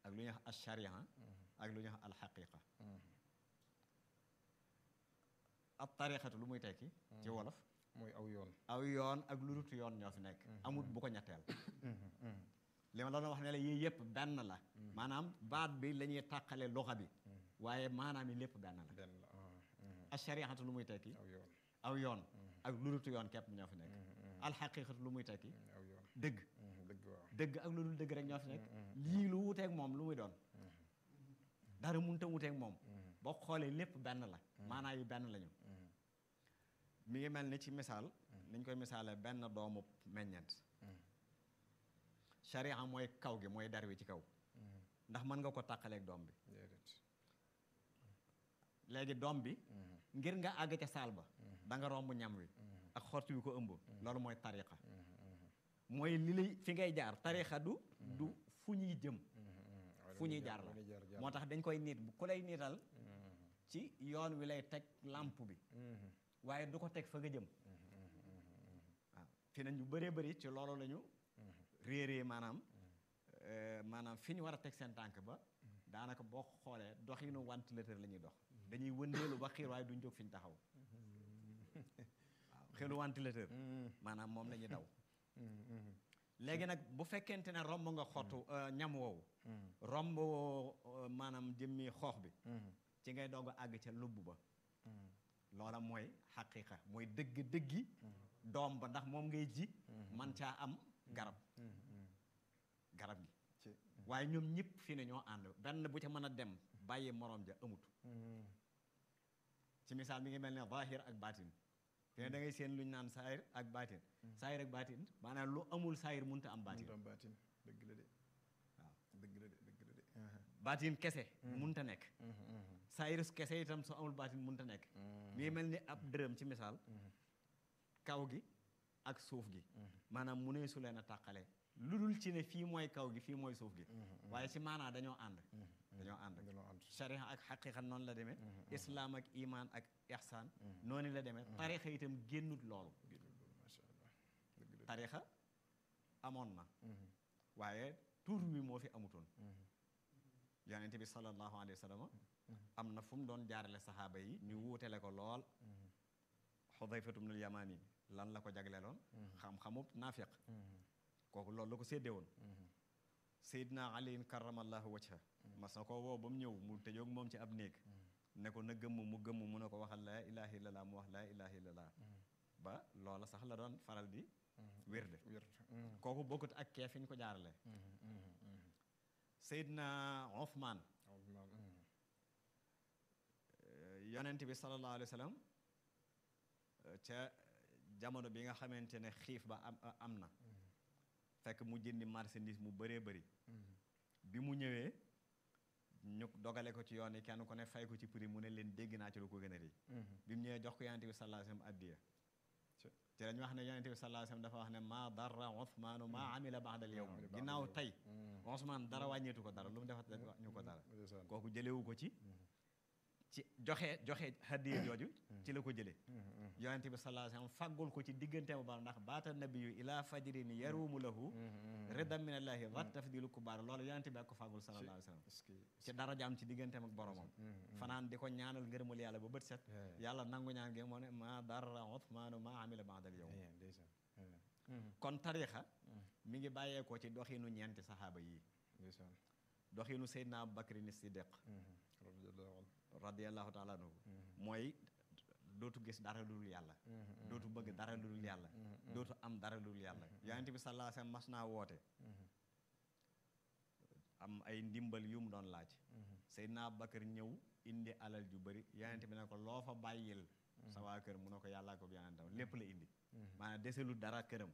ak lu ñuy wax alcharia ak lu ñuy wax alxaqiqa ab tariqatu lu muy tekki ci wolof mooy aw yoon aw yoon ak lu dut yoon ñoo fi nekk amut bu ko ñetteel li ma doon wax ne la yii yëpp benn la maanaam baat bi la ñuy tàqale loxa bi waaye maanaam yi lépp benn la benn la alchariatu lu muy tekki aw yoon aw yoon ak lu dut yoon képp ñoo fi nekk alxaqiqatu lu muy tekki aw yoon dëgg dëgg waaw dëgg ak lu dul dëgg rek ñoo fi nekk lii lu wuteeg moom lu muy doon dara mënut a wuteeg moom boo xoolee lépp benn la maanaa yi benn lañu mi ngi mel ni ci misaal niñ koy misaale benn doomu meññeent sharia mooy kaw gi mooy dar wi ci kaw ndax mën nga ko tàqaleeg doom bi déedéet léegi doom bi ngir nga àgg ca saal ba da nga romb ñam wi ak xortu wi ko ëmb loolu mooy tariqa mooy li lay fi ngay jaar tariqa du du fu ñuy jëm fu ñuy jaar la moo tax dañ koy niit bu ku lay niital ci yoon wi lay teg làmp bi waaye du ko teg fa nga jëm waaw fi na ñu bëree bëri ci loolu la ñu réeree maanaam maanaam fi ñu war a teg seen tànk ba daanaka boo xoolee doxinu ventilateur la ñuy dox dañuy wëndeelu ba xiir waaye duñ jóg fi ñu taxaw waaw xelu ventilateur maanaam moom la ñuy daw léegi nag bu fekkente ne romb nga xottu ñam woowu romb maanaam jëmmi xoox bi ci ngay doog a àgg ca lubb ba loola mooy xaqiqa mooy dëgg dëggi doom ba ndax moom ngay ji man caa am garab garab gi waaye ñoom ñëpp fii ne ñoo ànd benn bu ca mën a dem bàyyi morom ja amut ci misaal mi ngi mel ne zahir ak baatin fi ne da ngay seen lu ñu naan saayir ak baatin saayir ak baatin maanaam lu amul saayir mënut a am baatin am baatin dëgg la de waaw dëgg la de dëgg la de baatin kese mënut a nekk saayir kese itam soo amul baatin mënut a nekk mi ngi mel ni ab dërëm ci misaal kaw gi ak suuf gi maanaam mu ne su leen a tàqale lu dul ci ne fii mooy kaw gi fii mooy suuf gi waaye ci maanaa dañoo ànd dañoo ànd dañoo ànd sharia ak xaqiqa noonu la demee islaam ak iman ak ihsaan noonu la demee tarixa itam génnut loolu macha allah dëgg la tarixa amoon na waaye tur wi moo fi amutoon yonente bi sallallahu alayhi wa sallam am na fu mu doon jaarale saxaaba yi ñu wuutele ko lool xudayfatu bnul yamaani lan la ko jagleeloon xam-xamub naafiq kooku loolu la ko séddee woon Seydina aliin karamallahu wajha mas na ko woo ba mu ñëw mu tëjoog moom ci ab néeg ne ko na gëmm mu gëmm mu ne ko waxal laa ilaha illallah mu wax laa ilaha illallah ba loola sax la doon faral di wérde wér kooku bokkut ak kee fi ñu ko jaarale Seydina Othman yonent bi sallallahu alayhi wa sallam ca jamono bi nga xamante ne xiif ba am am na fekk mu jëndi marchandise mu bëree bëri bi mu ñëwee ñu dogale ko ci yoon yi kenn ku ne fay ko ci prix mu ne leen dégg naa ci lu ko gën a rëy bi mu ñëwee jox ko yonente bi sallallahu alayhi wasallam addiya ci lañu wax ne yonente bi sallallahu alayhi wasallam dafa wax ne maa darra Usmaanu maa amila ba'da al yawm ginnaaw tey Usmaan dara wàññeetu ko dara lu mu defat ñu ko dara kooku jëlewu ko ci ci joxe joxe hadiya jooju ci la ko jëlee yonente bi sallallahu alayhi wasallam faggul ko ci diggante ba ndax baata nabiyu ila fajrin yarumu lahu ridan min allahi wat tafdilu kubaar loolu yonente bi ak ko faggul sallallahu alayhi wasallam ci darajaam ci digganteem ak boromam fanaan di ko ñaanal ngërëmul yàlla ba bët set yàlla nangu ñaan gi moo ne ma darra Usmaanu ma amila ba'dal yawm kon tarixa mi ngi bàyyeekoo ci doxinu ñeenti saxaaba yii doxinu Seydina Abu Bakrin Siddiq radiyallahu taala anhu mooy dootu gis dara lu dul yàlla dootu bëgg dara lu dul yàlla dootu am dara lu dul yàlla yonent bi sallallahu alayhi wasallam mas naa woote am ay ndimbal yu mu doon laaj Seydina Abubakar ñëw indi alal ju bëri yonent bi ne ko loo fa bàyyil sa waa kër mu ne ko yàllaa ko bi yonentam lépp la indi maanaam deselu dara këram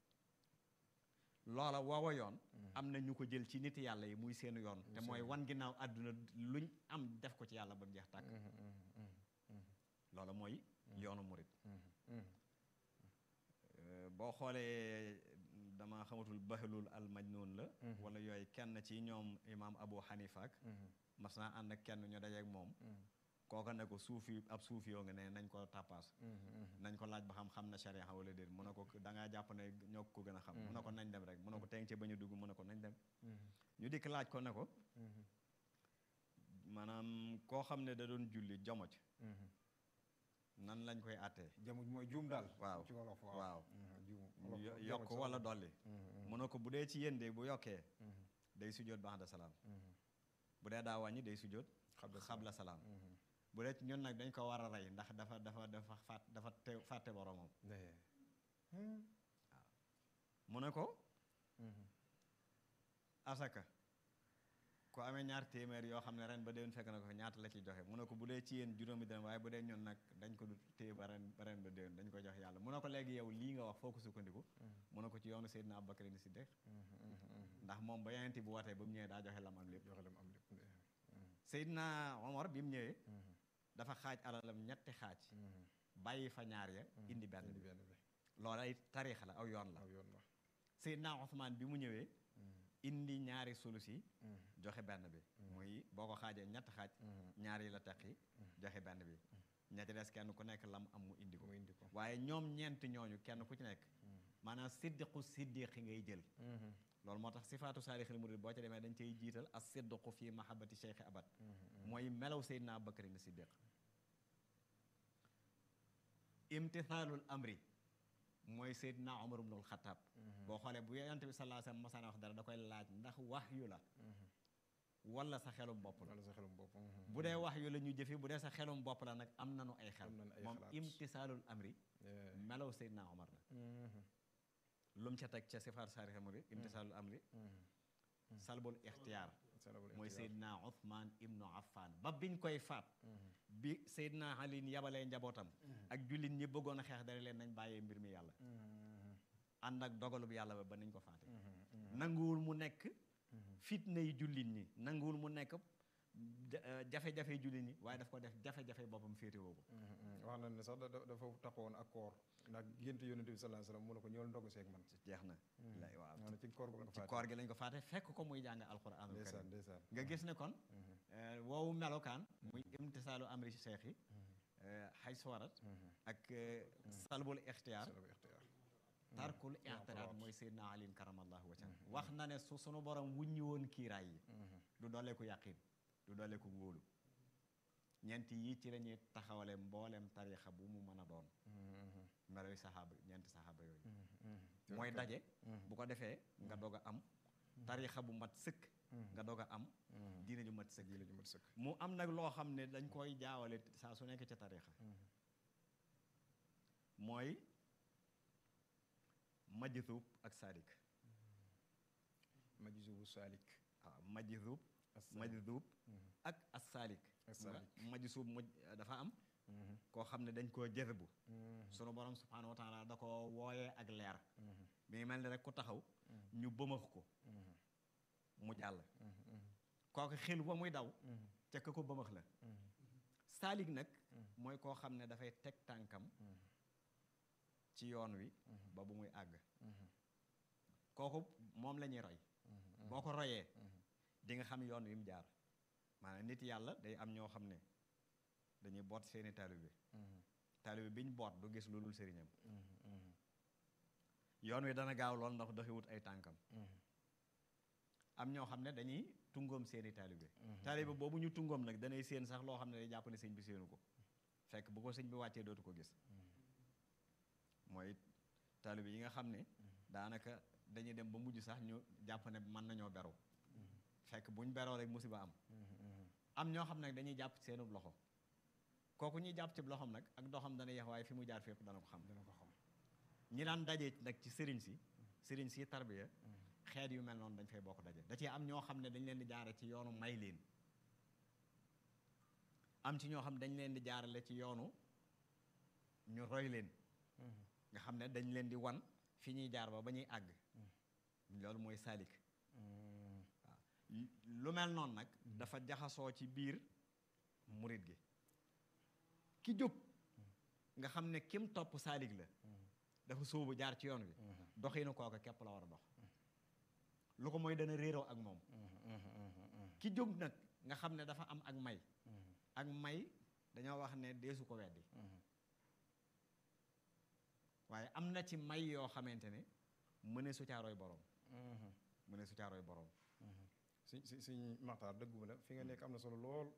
loola woowa yoon am na ñu ko jël ci nit yàlla yi muy seen yoon te mooy wan ginnaaw àdduna luñ am def ko ci yàlla ba mu jeex tàkk loola mooy yoonu murit boo xoolee dama xamatul bahlul al majnun la wala yooyu kenn ci ñoom imaam abu xanifa ak mas naa ànd ak kenn ñu dajeek moom kooka ne ko suufi ab suufi yoo nga ne nañ ko tàppaas nañ ko laaj ba xam xam na sharia wala déet mu ne ko da ngaa jàpp ne ñoo ko gën a xam mu ne ko nañ dem rek mu ne ko teng ci bañ a dugg mu ne ko nañ dem ñu dikk laaj ko ne ko maanaam koo xam ne da doon julli jomoj nan lañ koy àttee jamuj mooy juum daal waaw ci wolof waaw waaw juum yo- yokk wala dolli mu ne ko bu dee ci yéen de bu yokkee day sujjóot ba'da salaam bu dee daa wàññi day sujjóot xabla salaam bu dee ci ñun nag dañ ko war a rey ndax dafa dafa dafa fàtt dafa te fàtte boromam mu ne ko asaka ku amee ñaar téeméer yoo xam ne ren ba déwén fekk na ko fi ñaata la ciy joxe mu ne ko bu dee ci yéen juróomi dërëm waaye bu dee ñun nag dañ ko du téye ba ren ba ren ba déwén dañ ko jox yàlla mu ne ko léegi yow lii nga wax foo ko sukkandiku mu ne ko ci yoonu Seydina Abubakar ni Siddiq ndax moom ba yonent bu watee ba mu ñëwee daa joxe lam am lépp joxe lam am lépp Seydina Omar bi mu ñëwee dafa xaaj alalam ñetti xaaj bàyyi fa ñaar ya indi benn indi bi benn bi loola ay tariixa la aw yoon la aw yoon la Seydina Ousmane bi mu ñëwee indi ñaari sulus yi joxe benn bi muy boo ko xaajee ñett xaaj ñaar yi la teqi joxe benn bi ñetti des kenn ku nekk lam am mu indi ko mu indi ko waaye ñoom ñeent ñooñu kenn ku ci nekk maanaam siddiqu siddiqi ngay jël loolu moo tax sifaatu saarixil murid boo ca demee dañ cay jiital as siddiqu fi mahabbati cheikh abad mooy melaw Seydina Abubakar ni siddiq imtithaalul amri mooy Seydina Omar ibnul Xataab boo xoolee bu yonent bi sallallahu alayhi wasallam mosaan wax dara da koy laaj ndax wax yu la wala sa xelum bopp la wala sa xelum bopp bu dee wax yu la ñu jëfe bu dee sa xelum bopp la nag am nanu ay xel Am nañu ay moom xalaat. imtisaalul amri melaw Seydina Omar la lu mu ca teg ca sifaat saarixil murid imtisaalul amri salbul ixtiyaar mooy Seydina Othman ibnu Affan ba biñ koy faat bi Seydina Ali yabalee njabootam ak jullit ñi bëggoon a xeex dara leen nañ bàyyee mbir mi yàlla ànd ak dogalub yàlla ba ba nañ ko faate nanguwul mu nekk fitna yi jullit ñi nanguwul mu nekk ja- euh, jafe-jafe jullit ñi waaye daf ko def jafe-jafe boppam féetewoo ko wax na ne sax da- da- dafa taxawoon ak koor ndax gént yonent bi sallallahu alayhi wasallam mu ne ko ñëwal ndogu seeg man jeex na lay waaw maanaam ci koor gu la ko ci faate koor gi lañ ko faate fekk ko muy jàng alquranul ndeysaan karim ndeysaan nga gis ne kon euh, woowu melokaan muy imtisaalu amri ci seex yi xay suwarat ak euh, salbul ixtiyaar salabu ixtiyaar tarkul ixtiraat mooy Seydina Ali karamallahu wajhan wax na ne su sunu borom wuññi woon kiiraay yi du dooleeku yàqin du dooleeku wóolu ñeent yii ci lañuy taxawale mboolem tariixa bu mu mën a doon meloy saxaaba ñeenti saxaaba yooyu mooy daje bu ko defee nga doog a am tariixa bu mat sëkk nga doog a am diine ju mat sëkk yi la ñu mat sëkk mu am nag loo xam ne dañ koy jaawale saa su nekk ca tariixa mooy majzuub ak saadik majzubu saalik waaw majzuub as-saalik. majzuub ak as-saalik As-saalik. majzuub moj dafa am koo xam ne dañ koo jëzbu sunu borom subhaanahu wa taala da ko wooyee ak leer mi ngi mel ni rek ku taxaw ñu bëmax ko mu jàll kooku xel ba muy daw ca ka ko bëmax la saalik nag mooy koo xam ne dafay teg tànkam ci yoon wi ba bu muy àgg kooku moom la ñuy roy boo ko royee di nga xam yoon wi mu jaar maanaam nit yàlla day am ñoo xam ne dañuy boot seeni taalibe taalibe bi ñu boot du gis lu dul sëriñam yoon wi dana gaaw lool ndax doxiwut ay tànkam am ñoo xam ne dañuy tungoom seeni taalibe taalibe boobu ñu tungoom nag danay séen sax loo xam ne day jàpp ne sëñ bi séenu ko fekk bu ko sëñ bi wàccee dootu ko gis mooy taalibe yi nga xam ne daanaka dañuy dem ba mujj sax ñu jàpp ne mën nañoo beru fekk buñ beroo rek musiba am am ñoo xam nag dañuy jàpp ci seenub loxo kooku ñuy jàpp ci loxom nag ak doxam dana yeex waaye fi mu jaar fépp dana ko xam dina ko xam ñi daan dajee nag ci sëriñ si sëriñ si tarbiya xeet yu mel noonu dañ fay bokk daje da ci am ñoo xam ne dañ leen di jaare ci yoonu may leen am ci ñoo xam ne dañ leen di jaarale ci yoonu ñu roy leen nga xam ne dañ leen di wan fi ñuy jaar ba ba ñuy àgg loolu mooy saalik waaw lu mel noonu nag dafa jaxasoo ci biir murit gi ki jóg nga xam ne kim topp saalik la dafa sóobu jaar ci yoon wi doxinu kooka képp la war a dox lu ko mooy dana réeroo ak moom ki jóg nag nga xam ne dafa am ak may ak may dañoo wax ne deesu ko weddi waaye am na ci may yoo xamante ne mëne su caaroy borom mëne su caaroy borom si si suñ maxtaar dëgguma la fi nga nekk am na solo lool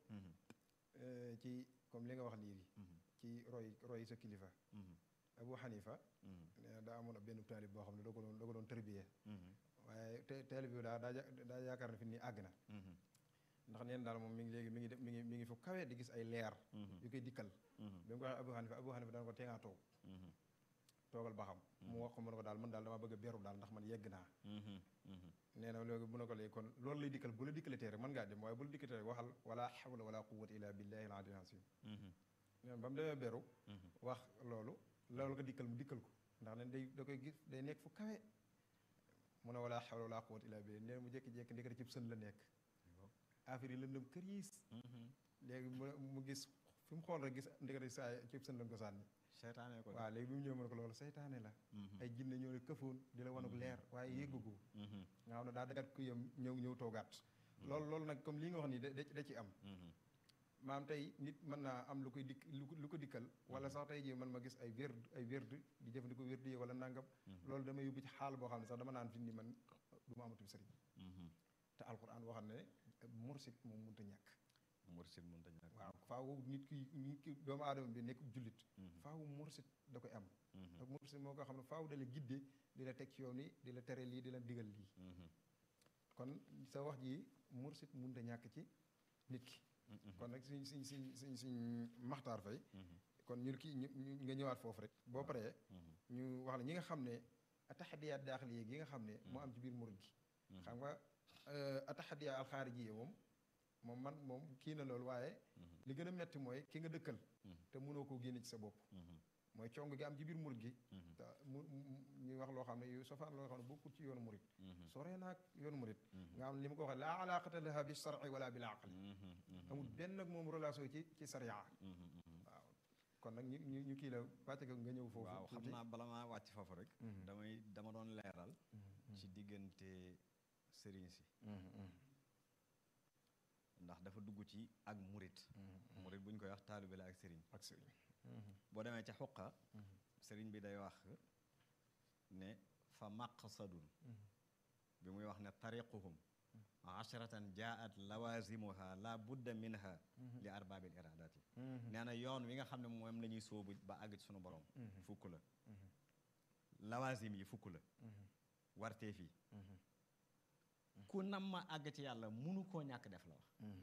eh, ci comme li nga wax léegi ci roy roy sa kilifa Abu Hanifa nee na daa amoon ab benn taalib boo xam ne da ko doon da ko doon tërbiyee waaye te taalib bi daa daa ja- daa yaakaar ne fi nii àgg na ndax neen daal moom mi ngi léegi mi ngi def mi ngi mi ngi fu kawe di gis ay leer yu koy dikkal bi mu ko waxee Abu Hanifa Abu Hanifa dana ko tee ngaa toog toogal ba xam mu wax ko mu ne ko daal man daal dama bëgg a beru daal ndax man yegg naa nee na léegi mu ne ko léegi kon loolu lay dikkal bu la dikkalatee rek mën ngaa dem waaye bu la dikkalatee rek waxal wala hawla wala quwwata illa billahi al aliyyil azim nee na ba mu demee beru wax loolu loolu ko dikkal mu dikkal ko ndax nen day da koy gis day nekk fu kawe mu ne wala hawla wala quwwata illa billahi nee na mu jékki-jékki ndekete cib sën la nekk affaire yi lëndëm këriis léegi mu mu gis fi mu xool rek gis ndekete saa cib sën lañ ko sànni seytaane ko waaw léegi bi mu ñëw mu ne ko loolu seytaane la ay jinne ñoo ne këfoon di la wanuk leer waaye yéggugu nga xam ne daa dagat ku yem ñëw ñëw toogaat loolu loolu nag comme lii nga wax nii da da ci am maam tey nit mën naa am lu koy dikk lu ko- lu ko dikkal wala sax tey jii man ma gis ay werd ay werd di jëfandikoo werd yi wala nangam loolu dama yóbbu ci xaal boo xam ne sax dama naan fi ni man du ma amatul sëriñ te alquran waxam ne mursid moom mënta ñàkk mursid mënta ñàkk waaw faaw nit ki nit ki doomu aadama bi nekk jullit faaw mursid da koy am te mursid moo ko xam ne faaw da la gidde di la teg ci yoon yi di la tere lii di la digal lii kon sa wax ji mursid mënta ñàkk ci nit ki kon nag suñ suñ suñ suñ suñ maxtaar fay kon ñu kii ñu ñu- nga ñëwaat foofu rek boo paree ñu wax la ñi nga xam ne ataxadiyaat daaxil yi nga xam ne moo am ci biir murid gi xam nga ataxadiya alxaariji yi moom moom man moom kii na loolu waaye li gën a metti mooy ki nga dëkkal te mënoo koo génne ci sa bopp mooy cong gi am ci biir murid gi te mu mu- ñuy wax loo xam ne yu safaan loo xam ne bokkul ci yoonu murid soree naag yoonu murid nga xam ne li ma ko waxee laa alaaqata laha bi shar'i wala bil aqli amul benn nag moom relation ci ci sariya waaw kon nag ñu ñu ñu kii la wàcce ko nga ñëw foofu waaw xam tuuti. naa bala maa wàcc foofu rek Mhm. damay dama doon leeral ci diggante sëriñ si ndax dafa dugg ci ak murit murit bu ñu koy wax taalibe la ak sëriñ ak sëriñ boo demee ca xuqa sëriñ bi day wax ne fa maqsadun bi muy wax ne tariquhum asharatan jaat lawazimuha la budda minha li arbaabil iradati nee na yoon wi nga xam ne moom la ñuy sóobu ba àgg ci sunu borom fukk la lawazim yi fukk la warteef yi ku nam ma àgg ci yàlla munu koo ñàkk def la wax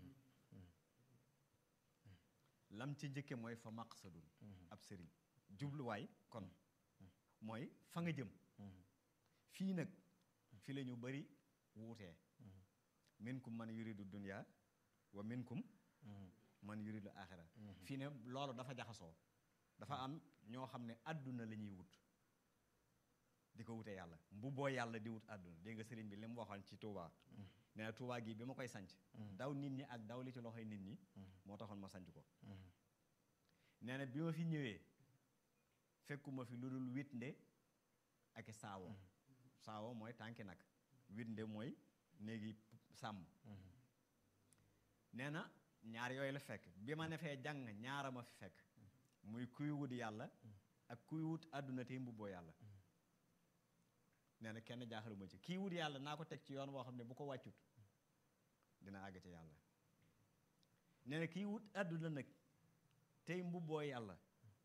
lam ci njëkke mooy fa maqsadun ab sëriñ jubluwaay kon mooy fa nga jëm fii nag fi la ñu bari wuutee minkum man yuridu dunya wa minkum man yuridu axira fii ne loolu dafa jaxasoo dafa am ñoo xam ne àdduna la ñuy wut di ko wutee yàlla mbubboo yàlla di wut àdduna dégg nga sëriñ bi li mu waxoon ci Touba nee na Touba gi bi ma koy sanc daw nit ñi ak daw li ci loxoy nit ñi moo taxoon ma sanc ko nee na bi ma fi ñëwee fekkuma fi lu dul witnde ak i saawo saawo mooy tànki nag witnde mooy néegi sàmm nee na ñaar yooyu la fekk bi ma ne fee jàng ñaara ma fi fekk muy kuy wut yàlla ak kuy wut àdduna tey mbubboo yàlla nee na kenn jaaxaluma ci kii wut yàlla naa ko teg ci yoon woo xam ne bu ko wàccut dina àgg ci yàlla nee na kii wut àdduna nag tey mbubboo yàlla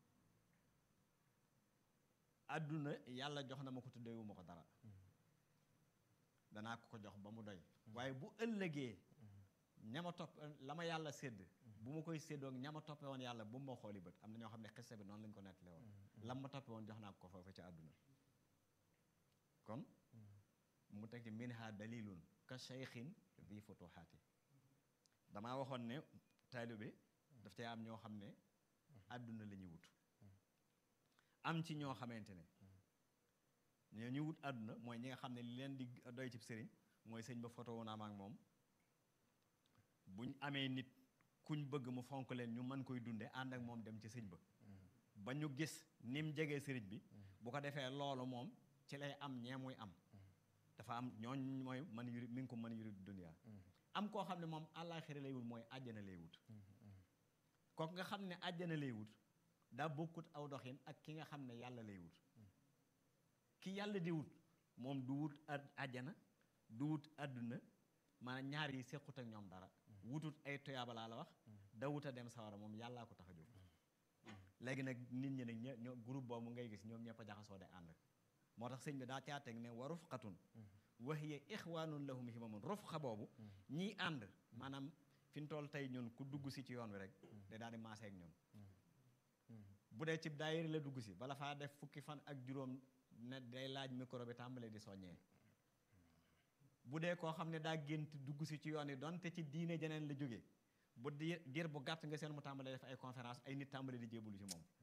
àdduna yàlla jox na ma ko tuddeewu ma ko dara danaa ko ko jox ba mu doy waaye bu ëllëgee ñama topp la ma yàlla sédd bu ma koy séddoog ñama toppe woon yàlla bu ma xooli bët am na ñoo xam ne xiste bi noonu lañu ko nettale woon lam ma toppe woon jox naa ko foofu ci àdduna kon mu teg ci minha dalilun ka cheikhin di futuhaati damaa waxoon ne taalibe daf cay am ñoo xam ne àdduna la ñuy wut am ci ñoo xamante ne ñoo ñu wut àdduna mooy ñi nga xam ne li leen di doy ci sëriñ mooy sëñ ba photo wu naa ma ak moom buñ amee nit kuñ bëgg mu fonk leen ñu mën koy dunde ànd ak moom dem ci sëñ ba ba ñu gis ni mu jegee sëriñ bi bu ko defee loolu moom ci lay am ñee muy am dafa am ñooñ mooy man yuri mi ngi ko mën yuri dunya am koo xam ne moom àllaaxira lay wut mooy àjjana lay wut kooku nga xam ne àjjana lay wut daa bokkut aw doxin ak ki nga xam ne yàlla lay wut ki yàlla di wut moom du wut àjjana du wut àdduna maanaam ñaar yi sequt ak ñoom dara wutut ay toyaaba laa la wax da wut a dem sawara moom yàllaa ko tax a jóg léegi nag nit ñi nag ñe ñoo groupe boobu ngay gis ñoom ñëpp a jaxasoo de ànd moo tax sëñ bi daa caa teg ne wa rufqatun wa hiya ixwaanun lahum himamun rufqa boobu ñiy ànd maanaam fi ñu toll tey ñun ku dugg si ci yoon wi rek day daal di maasee ak ñun bu dee ci daayira la dugg si bala faa def fukki fan ak juróom ne day laaj micro bi tàmbalee di soññee bu dee koo xam ne daa gént dugg si ci yoon yi donte ci diine jeneen la jógee bu di diir bu gàtt nga seen mu tàmbalee def ay conférence ay nit tàmbalee di jébbalu ci moom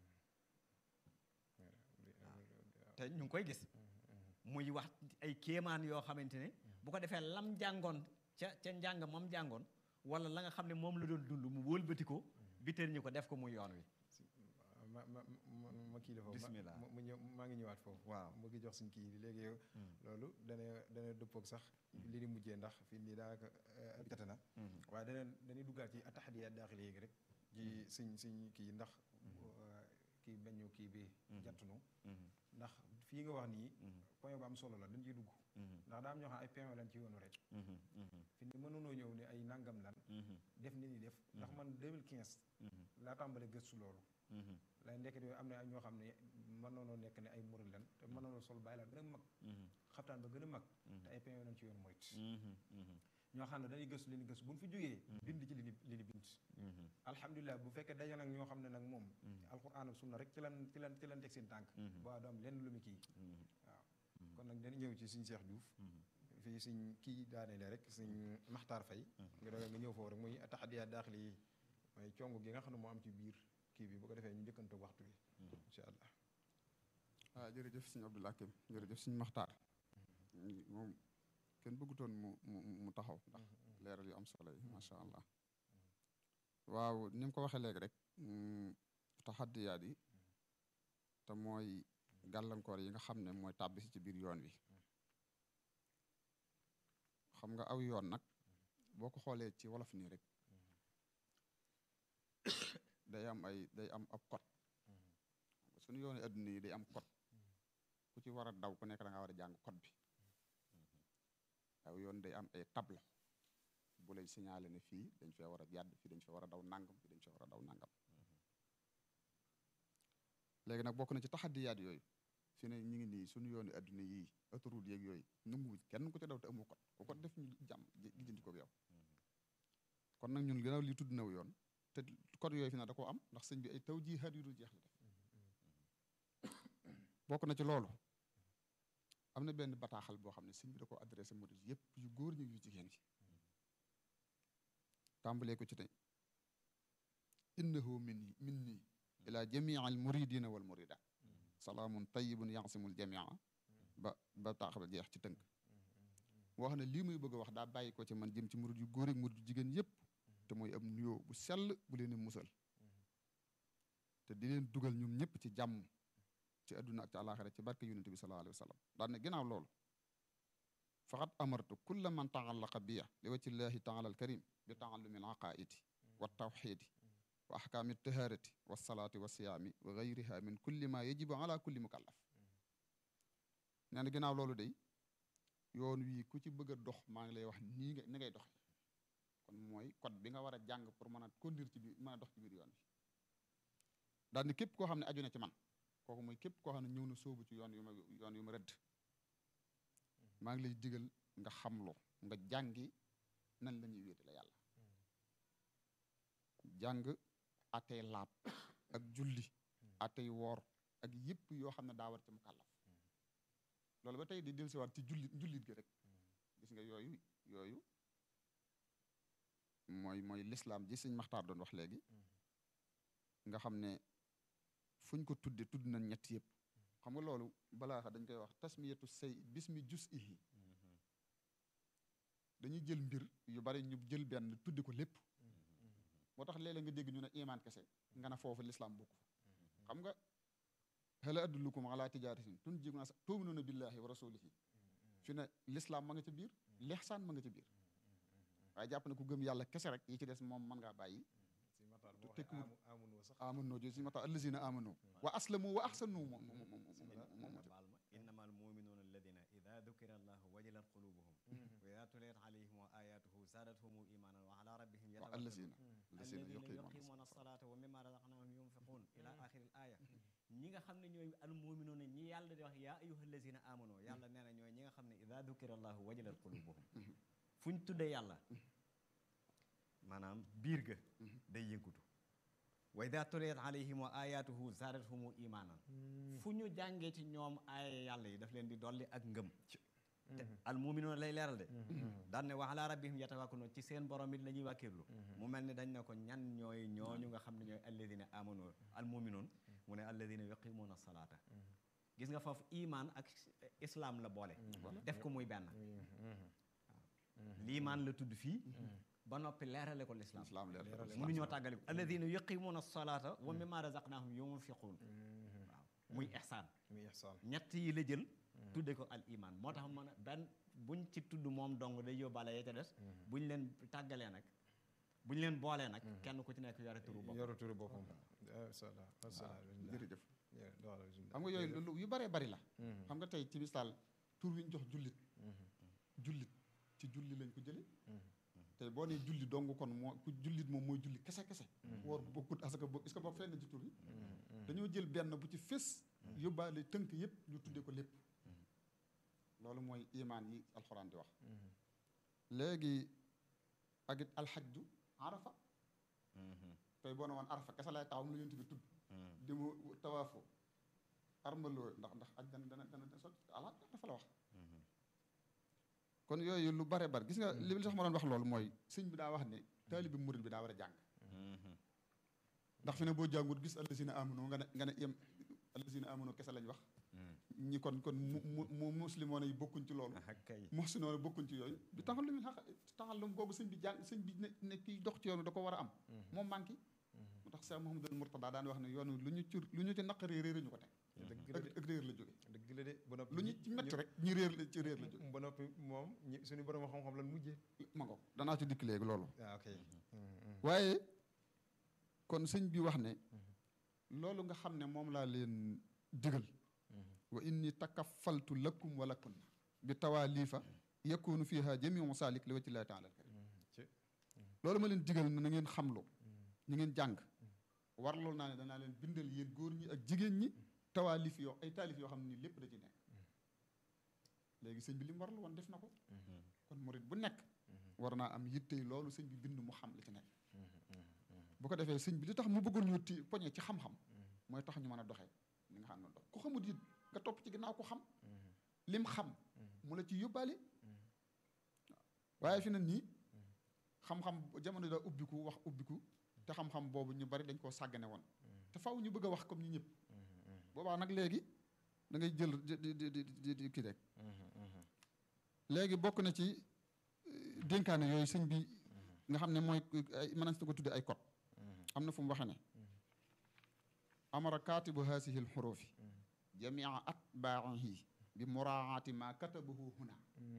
te ñu ngi koy gis muy wax ay kéemaan yoo xamante ne bu ko defee lam jàngoon ca ca njàng moom jàngoon wala la nga xam ne moom la doon dund mu wëlbati ko biteel ñu ko def ko muy yoon wi ma ma ma ma kii la foofu bismillah ma ma ñëw maa ngi ñëwaat foofu waaw mu ngi jox suñ kii léegi yow loolu dana dana dëppoog sax li ni mujjee ndax fii nii daanaka jate na waaye dana dañuy duggaat ci ataxadiya daaxili yéegi rek ci suñ suñ kii ndax kii bañu kii bi jattunu ndax fii nga wax nii point bu am solo la dañ ciy dugg ndax daa am ñoo xam ay point lan ci yoonu rek fi ni mënunoo ñëw ne ay nangam lan def ni ni def ndax man 2015 laa tàmbale gëstu loolu lay ndekket yooyu am na ñoo xam ne mën noonoo nekk ne ay murid lan te mën noonoo sol bàyyi la gën a mag xaftaan ba gën a mag te ay point lan ci yoonu moyt ñoo xam ne dañuy gëstu li ni gëstu bu ñu fi jógee bind ci li ni li ni bind alhamdulilah bu fekkee daje nag ñoo xam ne nag moom alquran ak sunna rek ci lan ci lan ci lan teg seen tànk ba du am lenn lu mu kii waaw kon nag dañu ñëw ci suñ Seex Juuf fii suñ kii daaneele rek suñ Maxtaar Fay nga doog nga ñëw foofu rek muy taxadiya daaxili yi mooy cong gi nga xam ne moo am ci biir kii bi bu ko defee ñu njëkkante waxtu bi incha allah waaw jërëjëf suñu Abdul Hakim jërëjëf suñu Maxtaar moom kenn bëggutoon mu mu mu taxaw ndax leeral yu am solo yi macha allah waaw ni mu ko waxee léegi rek taxaddiyaat yi te mooy gàllankoor yi nga xam ne mooy tàbbi si ci biir yoon wi xam nga aw yoon nag boo ko xoolee ci wolof nii rek day am ay day am ab code suñu yooni adduna yi day am code ku ci war a daw ku nekk da nga war a jàng code bi aw yoon day am ay tableau bu lay signalé ne fii dañ fee war a jàdd fii dañ fee war a daw nangam fii dañ fee war a daw nangam léegi nag bokk na ci taxaddiyaat yooyu fi ne ñu ngi nii suñu yooni adduna yii autoroute yeeg yooyu nanguwuñ kenn ku ci daw te amu code ku ko def ñu jàmm lijjanti ko yow kon nag ñun gannaaw li tudd naw yoon te code yooyu fi na da koo am ndax sëñ bi ay taw jihaat yu dul jeex la def bokk na ci loolu am na benn bataaxal boo xam ne sëñ bi da ko adressé murid yëpp yu góor ñi yu jigéen yi tàmbalee ko ci tey innahu min minni ila jamii al muridina wal muridat salaamun tayibun yansimul jamia ba bataaxal jeex ci tënk wax ne lii muy bëgg a wax daa bàyyi ko ci man jëm ci murid yu góor ak murid yu jigéen yëpp te mooy am nuyoo bu sell bu leen musal te di leen dugal ñoom ñëpp ci jàmm ci adduna ak ci àlaxira ci barke yonente bi sallallahu alayhi wa sallam daan ne ginnaaw loolu faqad amartu kulla man taallaqa biya li wacci llahi taala alkarim bi taallumi al aqaidi wa tawxidi wa ahkaami taharati wa salaati wa siyaami wa gayriha min kulli ma yajibu ala kulli mukallaf nee na ginnaaw loolu day yoon wii ku ci bëgg a dox maa ngi lay wax nii nga ni ngay doxe kon mooy code bi nga war a jàng pour mën a conduire ci biir mën a dox ci biir yoon wi daal ni képp koo xam ne aju na ci man kooku mooy képp koo xam ne ñëw na sóobu ci yoon yu ma yoon yu ma rëdd maa ngi lay digal nga xamlu nga jàngi nan la ñuy wéete la yàlla jàng atey laab ak julli atey woor ak yëpp yoo xam ne daa war ci mu kàllaf loolu ba tey di del siwaat ci jullit jullit gi rek gis nga yooyu yooyu mooy mooy lislaam ji sëñ maxtaar doon wax léegi nga xam ne fu ñu ko tudde tudd nañ ñett yëpp xam nga loolu balaa xa dañ koy wax tasmiyatu say bismi jus ihi dañuy jël mbir yu bari ñu jël benn tudde ko lépp moo tax léeg-léeg nga dégg ñu ne imaan kese nga ne foofu lislaam bokk fa xam nga hal adullukum ala tijaratin tunjiikum tu'minuuna billahi wa rasulihi fi ne lislaam ma nga ca biir lixsaan ma nga ca biir waaye jàpp ne ku gëm yàlla kese rek yi ci des moom mën ngaa bàyyi boo tekkiwut waxee amu amunoo sax amano jo si ma tax allazina amano wa aslamu wa ahsanu moom moom moom moom moom nga baal ma innama al muminuuna alladina ida dukira allahu wajilat qulubuhum wa ida tuliyat alayhim wa ayatuhu zaadathum imanan wa ala rabbihim wa yatawakkalun allazina allazina alladina yuqimuuna yuqimuuna alsalata wa mimma razaqnahum yunfiqun ila axiri l aya ñi nga xam ne ñooy al muminuuna ñi yàlla di wax yaa ayuha allazina amano yàlla nee na ñooy ñi nga xam ne ida dukira allahu wajilat qulubuhum fu ñu tuddee yàlla maanaam biir ga day yëngutu wa ida tuliyat alayhim wa ayatuhu zaadathum imanan fu ñu jàngee ci ñoom aaya yàlla yi daf leen di dolli ak ngëm te al muminuuna lay leeral de daan ne wa ala rabbihim yatawakkalun ci seen borom it la ñuy wàkkirlu mu mel ni dañ ne ko ñan ñooy ñooñu nga xam ne ñooy alladina amanu al muminuun mu ne alladina yuqimuuna salaata gis nga foofu iman ak islam la boole def ko muy benn liimaan la tudd fii ba noppi leerale ko lislaam islam leer mënuñoo tàggale ko alladina yuqimuuna salaata wa mimma razaqnahum yunfiquun waaw muy ihsaan muy ihsaan ñett yi la jël tudde ko al iman moo tax mën a benn buñ ci tudd moom dong day yóbbaale ya ca des buñ leen tàggalee nag buñ leen boolee nag kenn ku ci nekk yore turu bopp yoru turu boppam masha Allah masha Allah jërëjëf Yeah, doxal bismillah. xam nga yooyu lu yu baree bari la Mhm. xam nga tey ci misaal tur wi ñu jox jullit jullit ci julli lañ ko jële tey boo nee julli dong kon moo ku jullit moom mooy julli kese kese woor bokkut asaka bokk est-ce que bokk fenn ci tur yi dañoo jël benn bu ci fés yóbbaale tënk yépp ñu tuddee ko lépp loolu mooy imaan yi alxuraan di wax léegi ak it alxajju arafa tey boo ne woon arafa kese lay taxaw mu la yonent bi tudd di mu tawaafoo armaloo ndax ndax aj dana dana dana sot ala dafa la wax kon yooyu lu bare bare gis nga li li tax ma doon wax loolu mooy sëñ bi daa wax ne taalibi murid bi daa war a jàng ndax fi ne boo jàngut gis allazina amanu nga ne nga ne yem allazina amanu kese lañ wax ñi kon kon mu mu mu muslimoon yi bokkuñ ci loolu ah kay muhsinoon yi bokkuñ ci yooyu bi taxallum xaq taxallum googu sëñ bi jàng sëñ bi ne ne kiy dox ci yoonu da ko war a am moom manqué moo tax Cheikh Mouhamadul Mourtada daan wax ne yoon wi lu ñu ci lu ñu ci naqaree réer ñu ko teg dëgg la ak ak réer la jóge de dëgg la de ba noppi lu ñu ci métti rek ñi réer la ci réer la jóge ba noppi moom ñi suñu borom xam-xam lan mujjee ma ngo danaa ci dikk léegi loolu ah ok waaye kon sëñ bi wax ne loolu nga xam ne moom laa leen digal wa inni takaffaltu lakum wa lakunna bi tawaalifa yakunu fiha jamiu saalik li wajhi llahi taala alkarim ci loolu ma leen digal ne na ngeen xamlu ñu ngeen jàng warlool naa ne danaa leen bindal yéen góor ñi ak jigéen ñi tawaalif yoo ay taalif yoo xam ne nii lépp da ci nekk léegi sëñ bi li mu warlu woon def na ko kon murit bu nekk war naa am yittey loolu sëñ bi bind mu xam li ci nekk bu ko defee sëñ bi li tax mu bëggoon ñu ti poñe ci xam-xam mooy tax ñu mën a doxee li nga xam ne dox ku xamut it nga topp ci ginnaaw ko xam lim xam mu la ci yóbbaale waaye fi na nii xam-xam jamono daa ubbiku wax ubbiku te xam-xam boobu ñu bari dañ koo sàggane woon te faw ñu bëgg a wax comme ñi ñëpp boobaa nag léegi da ngay jël di di di di di kii rek léegi bokk na ci euh, dénkaane yooyu sëñ bi nga xam ne mooy ay mën na ko tudde ay code am na fu mu waxe ne amara kaatibu haasihi lxurufi jamia atbaahi bi muraaati ma katabahu huna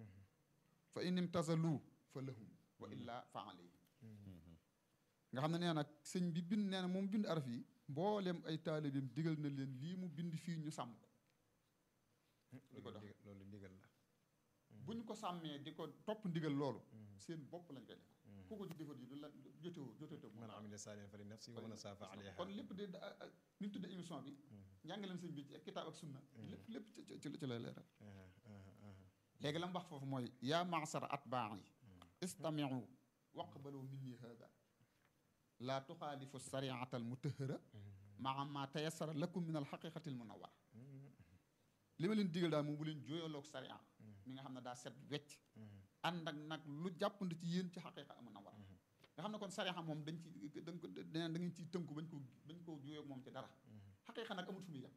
fa in imtasalu fa lahum wa illa fa alayhim nga xam ne nee nag sëñ bi bind nee na moom bind araf yi mboolem ay taalibeem digal na leen lii mu bind fii ñu sàmm ko di ko dox loolu loolu ndigal la bu ñu ko sàmmee di ko topp ndigal loolu seen bopp lañ koy def ku ko ci defat yi du la jotewoo jotewoo moom man amila saalihan fa li nafsi wa man asaa fa alayha kon lépp de da- a- ni ñu tudde émission bi njàngaleem sëñ bi ci kitaab ak sunna lépp lépp ci ci ci lay leeral léegi la mu wax foofu mooy yaa maasara atbaa'i istamiu waqbalu minni hada laa tuxaalifu sariata al mutahara maa ma tayassara lakum min al xaqiqati al munawara li ma leen digal daal moom bu leen jooyaloog sariya mi nga xam ne daa set wecc ànd ak nag lu jàppandi ci yéen ci xaqiqa al munawara nga xam ne kon sariya moom dañ ci dañ ko da da ngeen ciy tënku bañ ko bañ koo jooyoog moom ci dara xaqiqa nag amul fu muy yem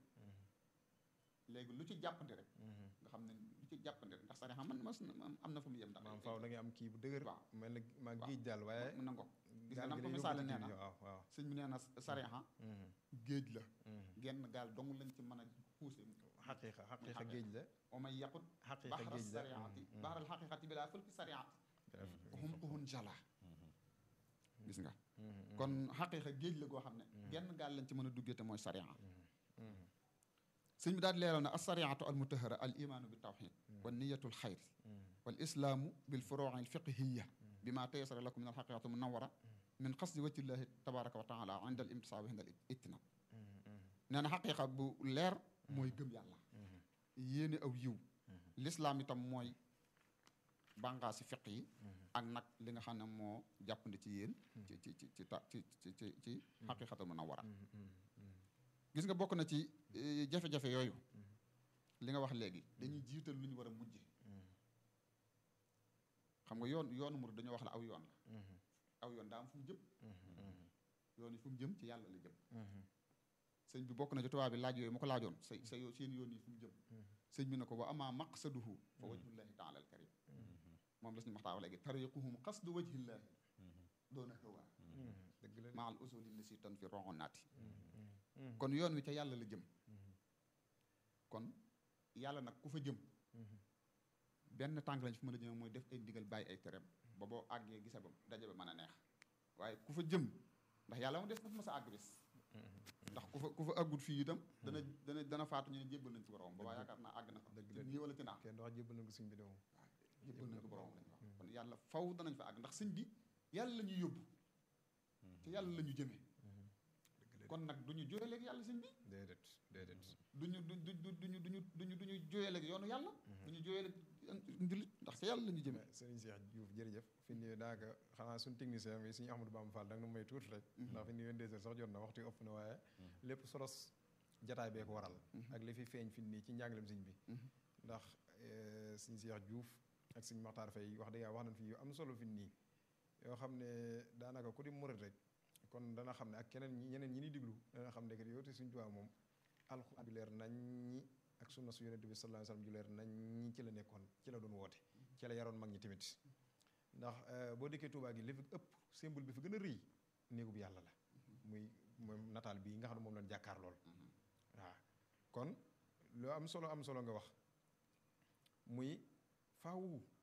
léegi lu ci jàppandi rek nga xam ne lu ci jàppandi rek ndax sariya man mas na am na fu muy yem ndax maam faaw da ngay am kii bu dëgër waaw mel na maa waaw. géej daal waaye na ngo gis nga gaal nam gi ko day misaale yóbbu ci nee biir na waaw waaw sëñ bi nee na sariya géej la genn gaal dong lañ ci mën a xuuse xaqiiqa xaqiiqa xaqiiqa. géej la wa may yaqut xaqiiqa baxra géej la sariati baxral xaqiqati bi laa fëlki sariati hum uhun jala gis nga kon xaqiiqa géej la goo xam ne genn gaal lañ ci mën a duggee te mooy sariya sëñ bi daal di leeral na as sariatu al mutahara al imaanu bi tawxid wa niyatu l xayr wal islaamu bil furuuci al fiqhiya bi ma taysara lakum min al xaqiqati munawara min qasdi wajhillahi tabaraka wa taala inda al imtisaabi inda al ijtinab nee na xaqiiqa bu leer mooy gëm yàlla yéene aw yiw lislaam itam mooy bànqaa si fiq yi ak nag li nga xam ne moo jàppandi ci yéen ci ci ci ci ta ci ci ci ci xaqiqatul munawara gis nga bokk na ci eh, jafe-jafe yooyu li nga wax léegi dañuy jiital lu ñu war a mujje xam nga yoon yoonu murid dañoo wax la aw yoon la aw yoon daa am fu mu jëm yoon yi fu mu jëm ci yàlla la jëm sëñ bi bokk na ci tubaab bi laaj yooyu ma ko laajoon sa sa yo- seen yoon yi fu mu jëm sëñ bi ne ko wa ama maqsaduhu fa wajhullahi taala al karim moom la suñu maxtaa wax léegi tariquhum qasdu wajhillahi doona hawa dëgg la maa al usuli lisi tan fi roxo naati kon yoon wi ca yàlla la jëm kon yàlla nag ku fa jëm benn tànk lañ fi mën a jëm mooy def ay ndigal bàyyi ay tereem ba boo àggee gisa ba daje ba mën a neex waaye ku fa jëm ndax yàlla moom des na fa mas a àgg bis ndax ku fa ku fa àggut fii itam dana dana dana faatu ñu ne jébbal nañ ci borom ba waa yaakaar naa àgg na fa Dëgg ci la. nii wala ci naa kenn du wax jébbal nañ ko sëñ bi de moom jébbal nañ ko borom lañ wax kon yàlla faw danañ fa àgg ndax sëñ bi yàlla la ñuy yóbbu te yàlla la ñu jëmee dëgg la kon nag du ñu jóyaleeg yàlla sëñ bi déedéet déedéet duñu du du du duñu duñu duñu duñu jóyaleeg yoonu yàlla duñu jóyaleeg njulit ndax sa yàlla la ñu jëmee mais Serigne Cheikh Diouf jërëjëf fi nii daanaka xanaa suñu technicien bi suñu Ahmadou Bamba Fall da nga nu may tuuti rek ndax fi nii 22 heures sax jot na waxtu yi ëpp na waaye lépp solos jataay bee ko waral ak li fi feeñ fi nii ci njàngalem sëñ bi ndax eh, Serigne Cheikh Diouf ak Serigne Makhtar Faye wax dëgg yàlla wax nañ fi yu am solo fi nii yoo xam ne daanaka ku di murit rek kon dana xam ne ak keneen ñi ñeneen ñi ni diglu dana xam ne que yow te Serigne Touba moom alxuraan ju leer nañ ñi ak sunna su yonente bi sallallahu alayhi wasallam ju leer nañ ñi ci la nekkoon ci la doon woote ci la yaroon mag ñi tamit ndax eh, boo dikkee Touba gi li fi ëpp symbole bi fi gën a rëy néegub yàlla la muy moom nataal bii nga xam ne moom lañ jàkkaar lool waaw kon lu am solo am solo nga wax muy faaw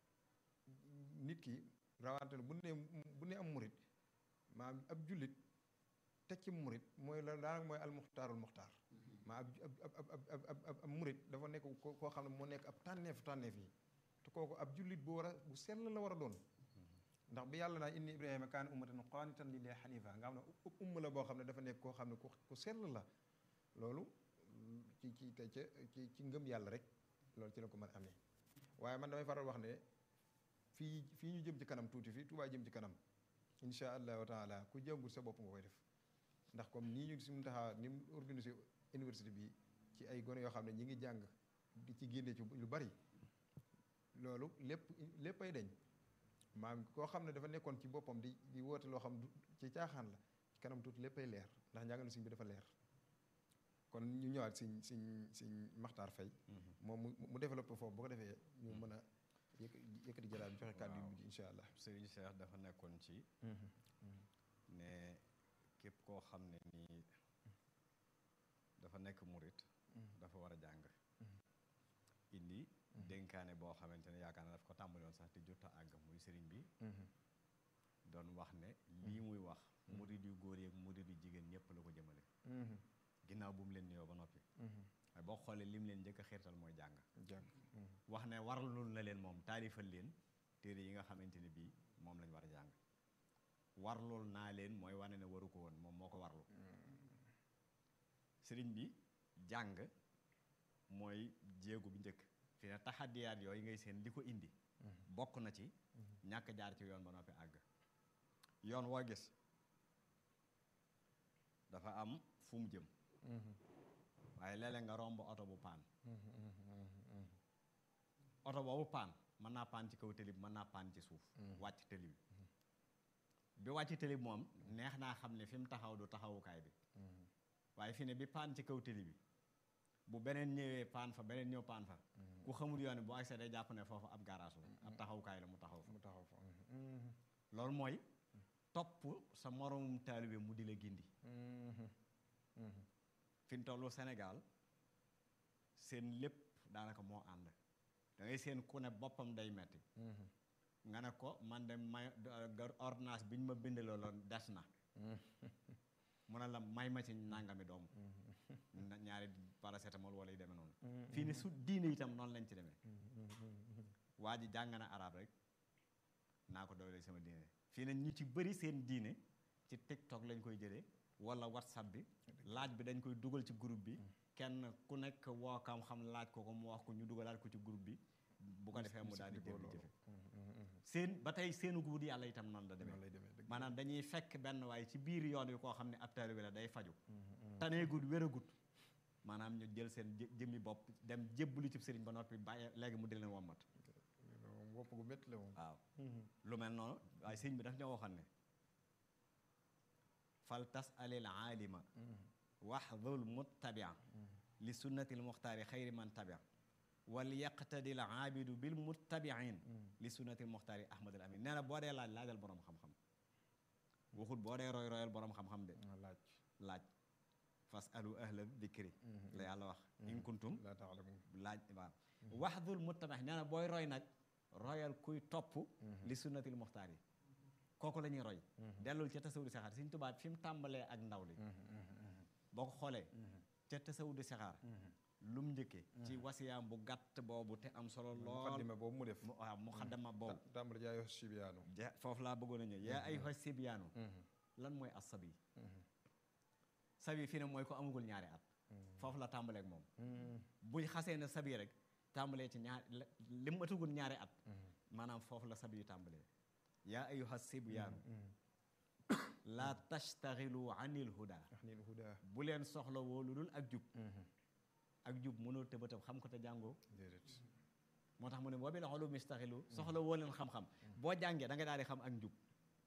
nit ki rawante bu ne bu ne am murit maam ab jullit teg ci murit mooy la daanaka mooy almuxtaarul muxtaar maa ab ab ab ab ab ab ab murit dafa nekk ko koo xam ne moo nekk ab tànneefu tànneef yi te kooku ab jullit bu war a bu sell la war a doon ndax bi yàlla naa inni ibrahima kaana ummatan qaanitan lillahi xanifa nga xam ne u- umma la boo xam ne dafa nekk koo xam ne ku ku sell la loolu ci ci te ca ci ci ngëm yàlla rek loolu ci la ko mën a amee waaye man damay faral wax ne fii fii ñu jëm ci kanam tuuti fii Tuubaa jëm ci kanam insha allahu taala ku jàngul sa bopp nga koy def ndax comme nii ñu si mu taxaa ni mu organisé université bi ci ay gone yoo xam ne ñi ngi jàng di ci génne ci lu bari loolu lépp lépp ay deñ maam koo xam ne dafa nekkoon ci boppam di di woote loo xam du ci caaxaan la ci kanam tuuti lépp ay leer ndax njàngale siñ bi dafa leer kon ñu ñëwaat siñ siñ siñ maxtaar fay moom mu mu développé foofu bu ko defee ñu mën a yëkk yëkkati jalaal bi joxe kàddu yu mujj incha allah Serigne Cheikh dafa nekkoon ci ne képp koo xam ne nii dafa nekk murit dafa war a jàng indi dénkaane boo xamante ne yaakaar na daf ko tàmbali woon sax te jot a àgg muy sëriñ bi doon wax ne lii muy wax murit yu góor yeeg murit yu jigéen ñëpp la ko jëmale ginnaaw bu mu leen nuyoo ba noppi waaye boo xoolee lim leen njëkk a xiirtal mooy jàng jàng wax ne waralul na leen moom taalifal leen téere yi nga xamante ne bii moom lañ war a jàng warlul naa leen mooy wane ne waru ko woon moom moo ko warlu sëriñ bi jàng mooy jéegu bu njëkk fi ne taxadiyaat yooyu ngay seen li ko indi bokk na ci ñàkk jaar ci yoon ba noppi àgg yoon woo gis dafa am fu mu jëm waaye léeg-léeg nga romb oto bu paan oto boobu paan mën naa paan ci kaw tëli bi mën naa paan ci suuf wàcc tëli bi bi wàcc tëli bi moom neex naa xam ne fi mu taxaw du taxawukaay bi waaye fi ne bi paan ci kaw tëli bi bu beneen ñëwee paan fa beneen ñëw paan fa ku xamul yoon bu accès day jàpp ne foofu ab garage la ab taxawukaay la mu taxaw fa mu taxaw fa loolu mooy topp sa moromum taalibe mu di la gindi fi mu tollu Sénégal seen lépp daanaka moo ànd da ngay seen ku ne boppam day metti nga ne ko man de may ga- ordonnance bi ñu ma bindaloo loon des na mu ne la may ma ci nangami doom na- ñaari paracétamol wala yu demee noonu fii ne su diine itam noonu lañ ci demee waa ji jàng na arab rek naa ko doole sama diine fii ne ñu ci bëri seen diine ci tiktok lañ koy jëlee wala whatsapp bi laaj bi dañ koy dugal ci groupe bi kenn ku nekk woo kam xam laaj ko ko mu wax ko ñu dugalaat ko ci groupe bi bu ko defee mu daal di jël jëfe seen ba tey seenu wut yàlla itam noonu la demee noonu lay demee dëgg maanaam dañuy fekk benn waaye ci biir yoon wi koo xam ne ab taalibe la day faju taneegut wéragut maanaam ñu jël seen jë- jëmmi bopp dem jébbalu ci sëriñ ba noppi bàyyi léegi mu di leen wommat moom wopp gu métti la moom waaw lu mel noonu waaye sëriñ bi daf ñoo waxoon ne fal tas alil aalima waxdul muttabia li sunnati l muxtaari xayri man tabia wal yaqtadi l aabidu bil muttabiin li sunnati l muxtaari ahmad al amin nee na boo dee laaj laajal boroom xam-xam waxut boo dee roy royal boroom xam-xam de ah, laaj laaj fas alu ahla dikri la yàlla wax in kuntum laa taalamu laaj waaw waxdul muttabax nee na booy roy nag royal kuy topp li sunnatil muxtaar yi kooku la ñuy roy dellul ca tasawudu saxaar Sëriñ Tuubaa fi mu tàmbalee ak ndaw li boo ko xoolee ca tasawudu saxaar lu mu njëkkee ci wasiyaam bu gàtt boobu te am solo lool muqaddima boobu mu def mu waaw muxaddama boobu ta- tàmbali jaayoo sibiyaanu ja foofu laa bëggoon a ñëw yaa ay xos sibyaanu lan mooy as sabi sabi fii ne mooy ko amagul ñaari at foofu la tàmbaleek moom buñ xasee ne sabi rek tàmbalee ci ñaar li mu atagul ñaari at maanaam foofu la sabi yu tàmbalee yaa ayuha sibyaanu laa tastaxilu anil huda ndax nii hudaa bu leen soxla woo lu dul ak jub ak jub mënoo tëbatab xam ko te jàngoo déedéet moo tax mu ne boo bi la xolu mistaxilu soxla woo leen xam-xam boo jàngee da nga daal di xam ak njub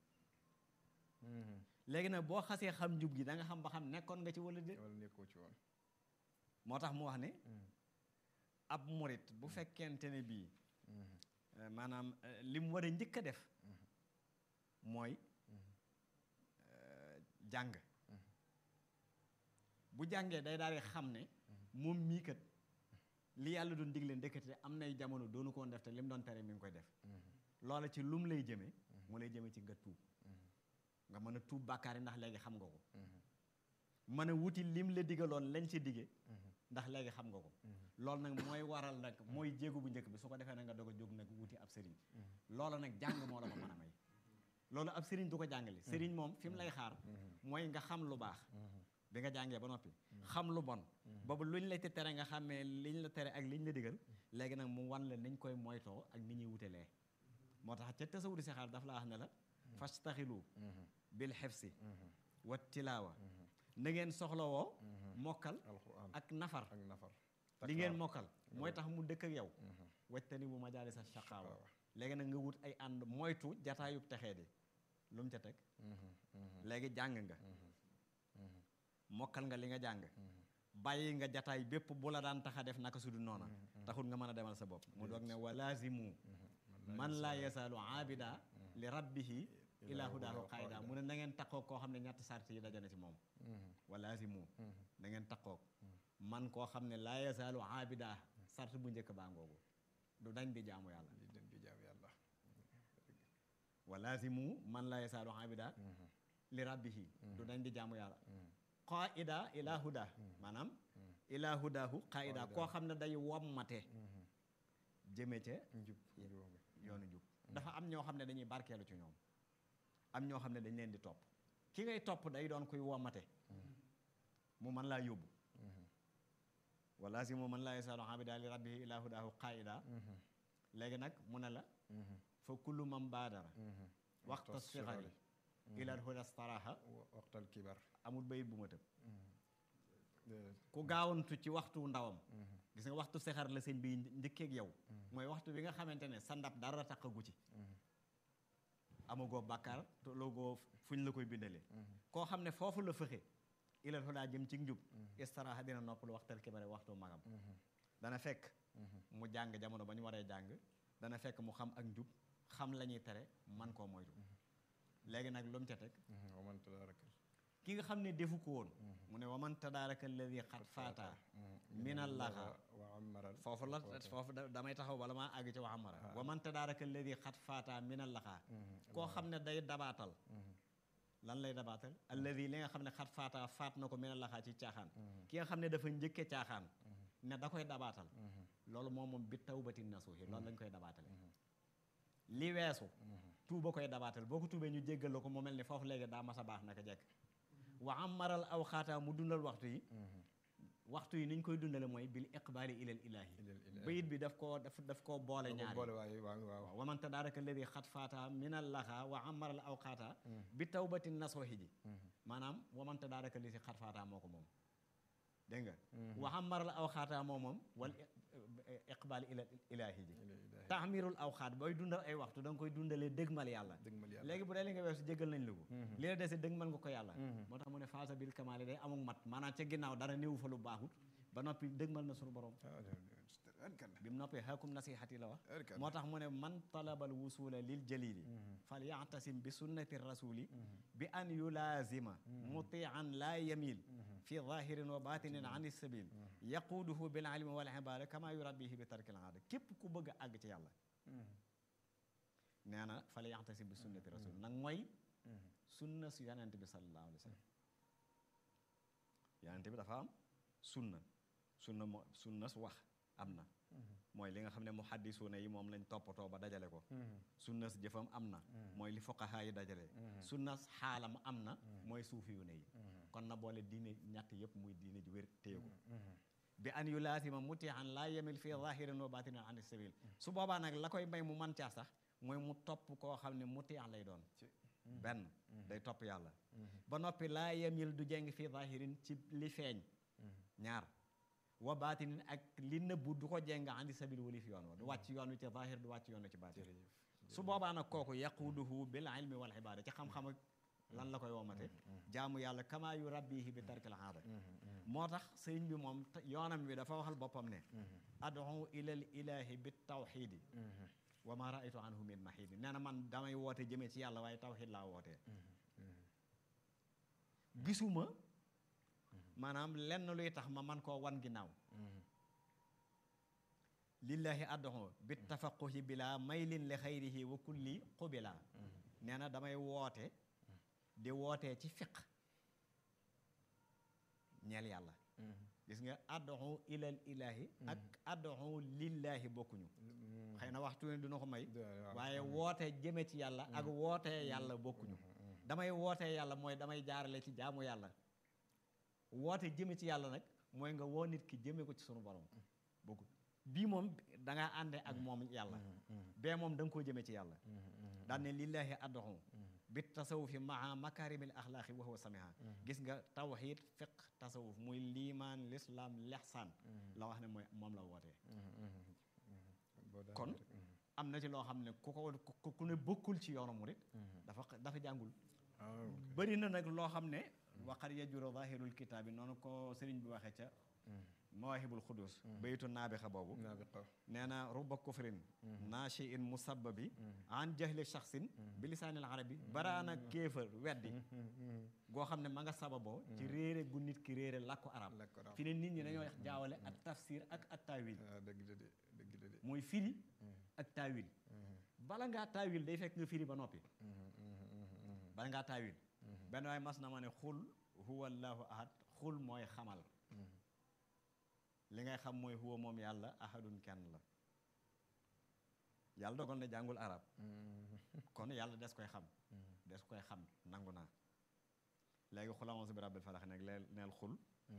léegi nag boo xasee xam njub gi da nga xam ba xam nekkoon nga ci wala déet wala nekkoo ci woon moo tax mu wax ne ab murit bu fekkente ne bii eh, maanaam eh, li mu war a njëkk a def mooy eh, jàng bu jàngee day daal di xam ne moom mii kat li yàlla doon digle ndekete am nay jamono doonu ko woon def te li mu doon tere mi ngi koy def loola ci lum lay jëme mu lay jëme ci nga tuub nga mën a tuub bàkkaar yi ndax léegi xam nga ko mën a wuti lim la digaloon lañ ci dige ndax léegi xam nga ko loolu nag mooy waral nag mooy jéego bu njëkk bi su ko defee nag nga doog a jóg nag wuti ab sëriñ loola nag jàng moo la ko mën a may loolu ab sëriñ du ko jàngale sëriñ moom fi mu lay xaar mooy nga xam lu baax bi nga jàngee ba noppi xam lu bon boobu luñ la te tere nga xàmmee liñ la tere ak liñ la digal léegi nag mu wan la niñ koy moytoo ak ni ñuy wutelee moo tax ca tasawudi si xaar daf la wax ne la fastaxilu bil xefsi wa tilaawa na ngeen soxlawoo mokkal alquran ak nafar ak nafar li ngeen mokkal mooy tax mu dëkk ak yow wajtani bu majaalis sa shaqaawa léegi nag nga wut ay ànd moytu jataayub texee di lu mu ca teg léegi jàng nga mokkal nga li nga jàng bàyyi nga jataay bépp bu la daan tax a def naka sudu noona taxul nga mën a demal sa bopp mu doog ne walaazimu man laa yasaalu aabida li rabbihi ila hudaahu qaayida mu ne na ngeen takkoog koo xam ne ñetti sart yi dajana ci moom walaazimu na ngeen takkoog man koo xam ne laa yasaalu aabida sart bu njëkk baa ngoogu du dañ di jaamu yàlla di dem di jaam yàlla walaazimu man laa yasaalu aabida li rabbihi du dañ di jaamu yàlla qaida ila huda maanaam ila hudahu qaida koo xam ne day wommate jëme ca njub njubam yoonu jub dafa am ñoo xam ne dañuy barkeelu ci ñoom am ñoo xam ne dañ leen di topp ki ngay topp day doon kuy wommate mu mën laa yóbbu wala si mu mën laa yasaalu abida li rabbihi ila hudahu qaida léegi nag mu ne la fa kullu man baadara waxta sixari ilal huda staraha waxtal kibar amul bayit bu ma tëb déedéet ku gaawantu ci waxtu ndawam gis nga waxtu sexar la sëñ bi njëkkeeg yow mooy waxtu bi nga xamante ne sa ndab dara taqagu ci amagoo bàkkaar tolloogoo fuñ la koy bindalee koo xam ne foofu la fëxe ilal hudaa jëm ci njub istaraha dina noppalu waxtal kibare waxtu magam dana fekk mu jàng jamono ba ñu waree jàng dana fekk mu xam ak njub xam la ñuy tere man koo moytu léegi nag lu mu ca teg waman tadaraka ki nga xam ne defu ko woon mu ne waman tadaaraka alladi xat faata minal laxa wa amaral foofu la foofu da- damay taxaw bala maa àgg ci wa amara waman tadaaraka alladi xat faata minal laxa koo xam ne day dabaatal lan lay dabaatal alladi li nga xam ne xat faata faat na ko minal laxaa ci caaxaan ki nga xam ne dafa njëkke caaxaan ne da koy dabaatal loolu moom moom bi tawbati nasuuhi loolu lañ koy dabaatale li weesu tuuba koy dabaatal boo ko tuubee ñu jéggal la ko mu mel ni foofu léegi daa mas a baax naka jekk wa amaral aw xaataa mu dundal waxtu yi waxtu yi ni ñu koy dundale mooy bil iqbaali ilal ilaahi Ilal ilaahi. bayit bi daf koo daf daf koo boole ko ñaari boole waaye waaw waaw waaw waman tadaaraka alladi xat faata min al laxa wa amaral aw xaata bi tawbati nasuuhi ji maanaam waman tadaaraka alladi xat faata moo ko moom dégg nga wa amaral aw xaata moo moom wal iqbaali ilal ilaahi ji ilal ilaahi taxmirul aw xaat booy dundal ay waxtu da nga koy dundalee dëgmal yàlla dëgmal yàlla léegi bu dee li nga weesu jégal nañ la ko li la dese dëgmal nga ko yàlla moo tax mu ne faasa bil kamaali day amuk mat maanaam ca ginnaaw dara néewu fa lu baaxut ba noppi dëgmal na suñu borom bi mu noppee xakum nasihati la wax Erkan. moo tax mu ne man talabal wusula lil jalili fal yactasim bi sunnati rasuli bi an yulaazima mutian laa yamil fi zahirin wa batinin an sabil yaquuduhu bil ilmi wal ibada kama yurabbihi bi tarkil aada képp ku bëgg a àgg ci yàlla nee na fal yactasim bi sunnati rasuli nag mooy sunna su yonent bi sallallahu alayhi wa sallam yonent bi dafa am sunna sunna mo sunna su wax am na mooy li nga xam ne muhaddisuuna yi moom lañ toppatoo ba dajale ko sunna si jëfam am na mooy li fuqahaa yi dajale sunna xaalam am na mooy suufiyuuna yi kon na boole diine ñett yëpp muy diine ji wér téye ko bi an yu laasima mutian laa yemil fii zahirin wa batinin an sabil su boobaa nag la koy may mu man caa sax mooy mu topp koo xam ne mutian lay doon benn day topp yàlla ba noppi laa yemil du jeng fii zahirin ci li feeñ ñaar wa baatinin ak li nëbbu du ko jeng andi sabil wali fi yoon wa du wàcc yoon wi ci zahir du wàcc yoon wi ci baatin su boobaa nag kooku yaquuduhu bil ilmi wal ibada ci xam-xam ak lan la koy womate jaamu yàlla kama yu rabbihi bi tarkil aada moo tax sëriñ bi moom te- yoonam bi dafa waxal boppam ne ad'u ilal ilahi bi tawxidi wa ma raaytu anhu min mahidi nee na man damay woote jëmee ci yàlla waaye tawxid laa wootee gisuma maanaam lenn luy tax ma man koo wan ginnaaw lillahi ad'u bi tafaquhi bila maylin li xayrihi wa kulli qubila nee na damay woote di wootee ci fiq ñeel yàlla gis nga ad'u ilal ilahi ak ad'u lillahi bokkuñu xëy na waxtu ne dina ko may waaye woote jëme ci yàlla ak wootee yàlla bokkuñu damay wootee yàlla mooy damay jaarale ci jaamu yàlla woote jëme ci yàlla nag mooy nga woo nit ki jëme ko ci sunu borom bokku bii moom da ngaa ànde ak moom yàlla bee moom da nga koo jëme ci yàlla daan ne lillahi ad'u bi tasawufi maa makarimil axlaaqi wa huwa samiha gis nga tawxiid fiq tasawuf muy liimaan lislaam lexsaan la wax ne mooy moom la wootee kon am na ci loo xam ne ku ko ku ku ne bokkul ci yoonu murit dafa dafa jàngul bëri na nag loo xam ne waqad yajuru zahirul kitaabi noonu ko sëriñ bi waxee ca mawaahibul xudus baytu naabixa boobu nee na ruba kufrin naashiin musabbabi an jahli shaxsin bi lisaanil arabi baraana kéefër weddi goo xam ne ma nga sababoo ci réere gu nit ki réere làkku arab fi ne nit ñi dañoo jaawale ak tafsir ak ak taawil dëgg la de dëgg la de mooy firi ak taawil bala ngaa taawil day fekk nga firi ba noppi bala ngaa taawil benn waay mas na ma ne xul huwa allahu ahad xul mooy xamal li ngay xam mooy huwa moom yàlla ahadun kenn la yàlla dogal na jàngul arab kon yàlla des koy xam des koy xam nangu naa léegi xul a'uuzu bi rabbil falaq nag leel neel xul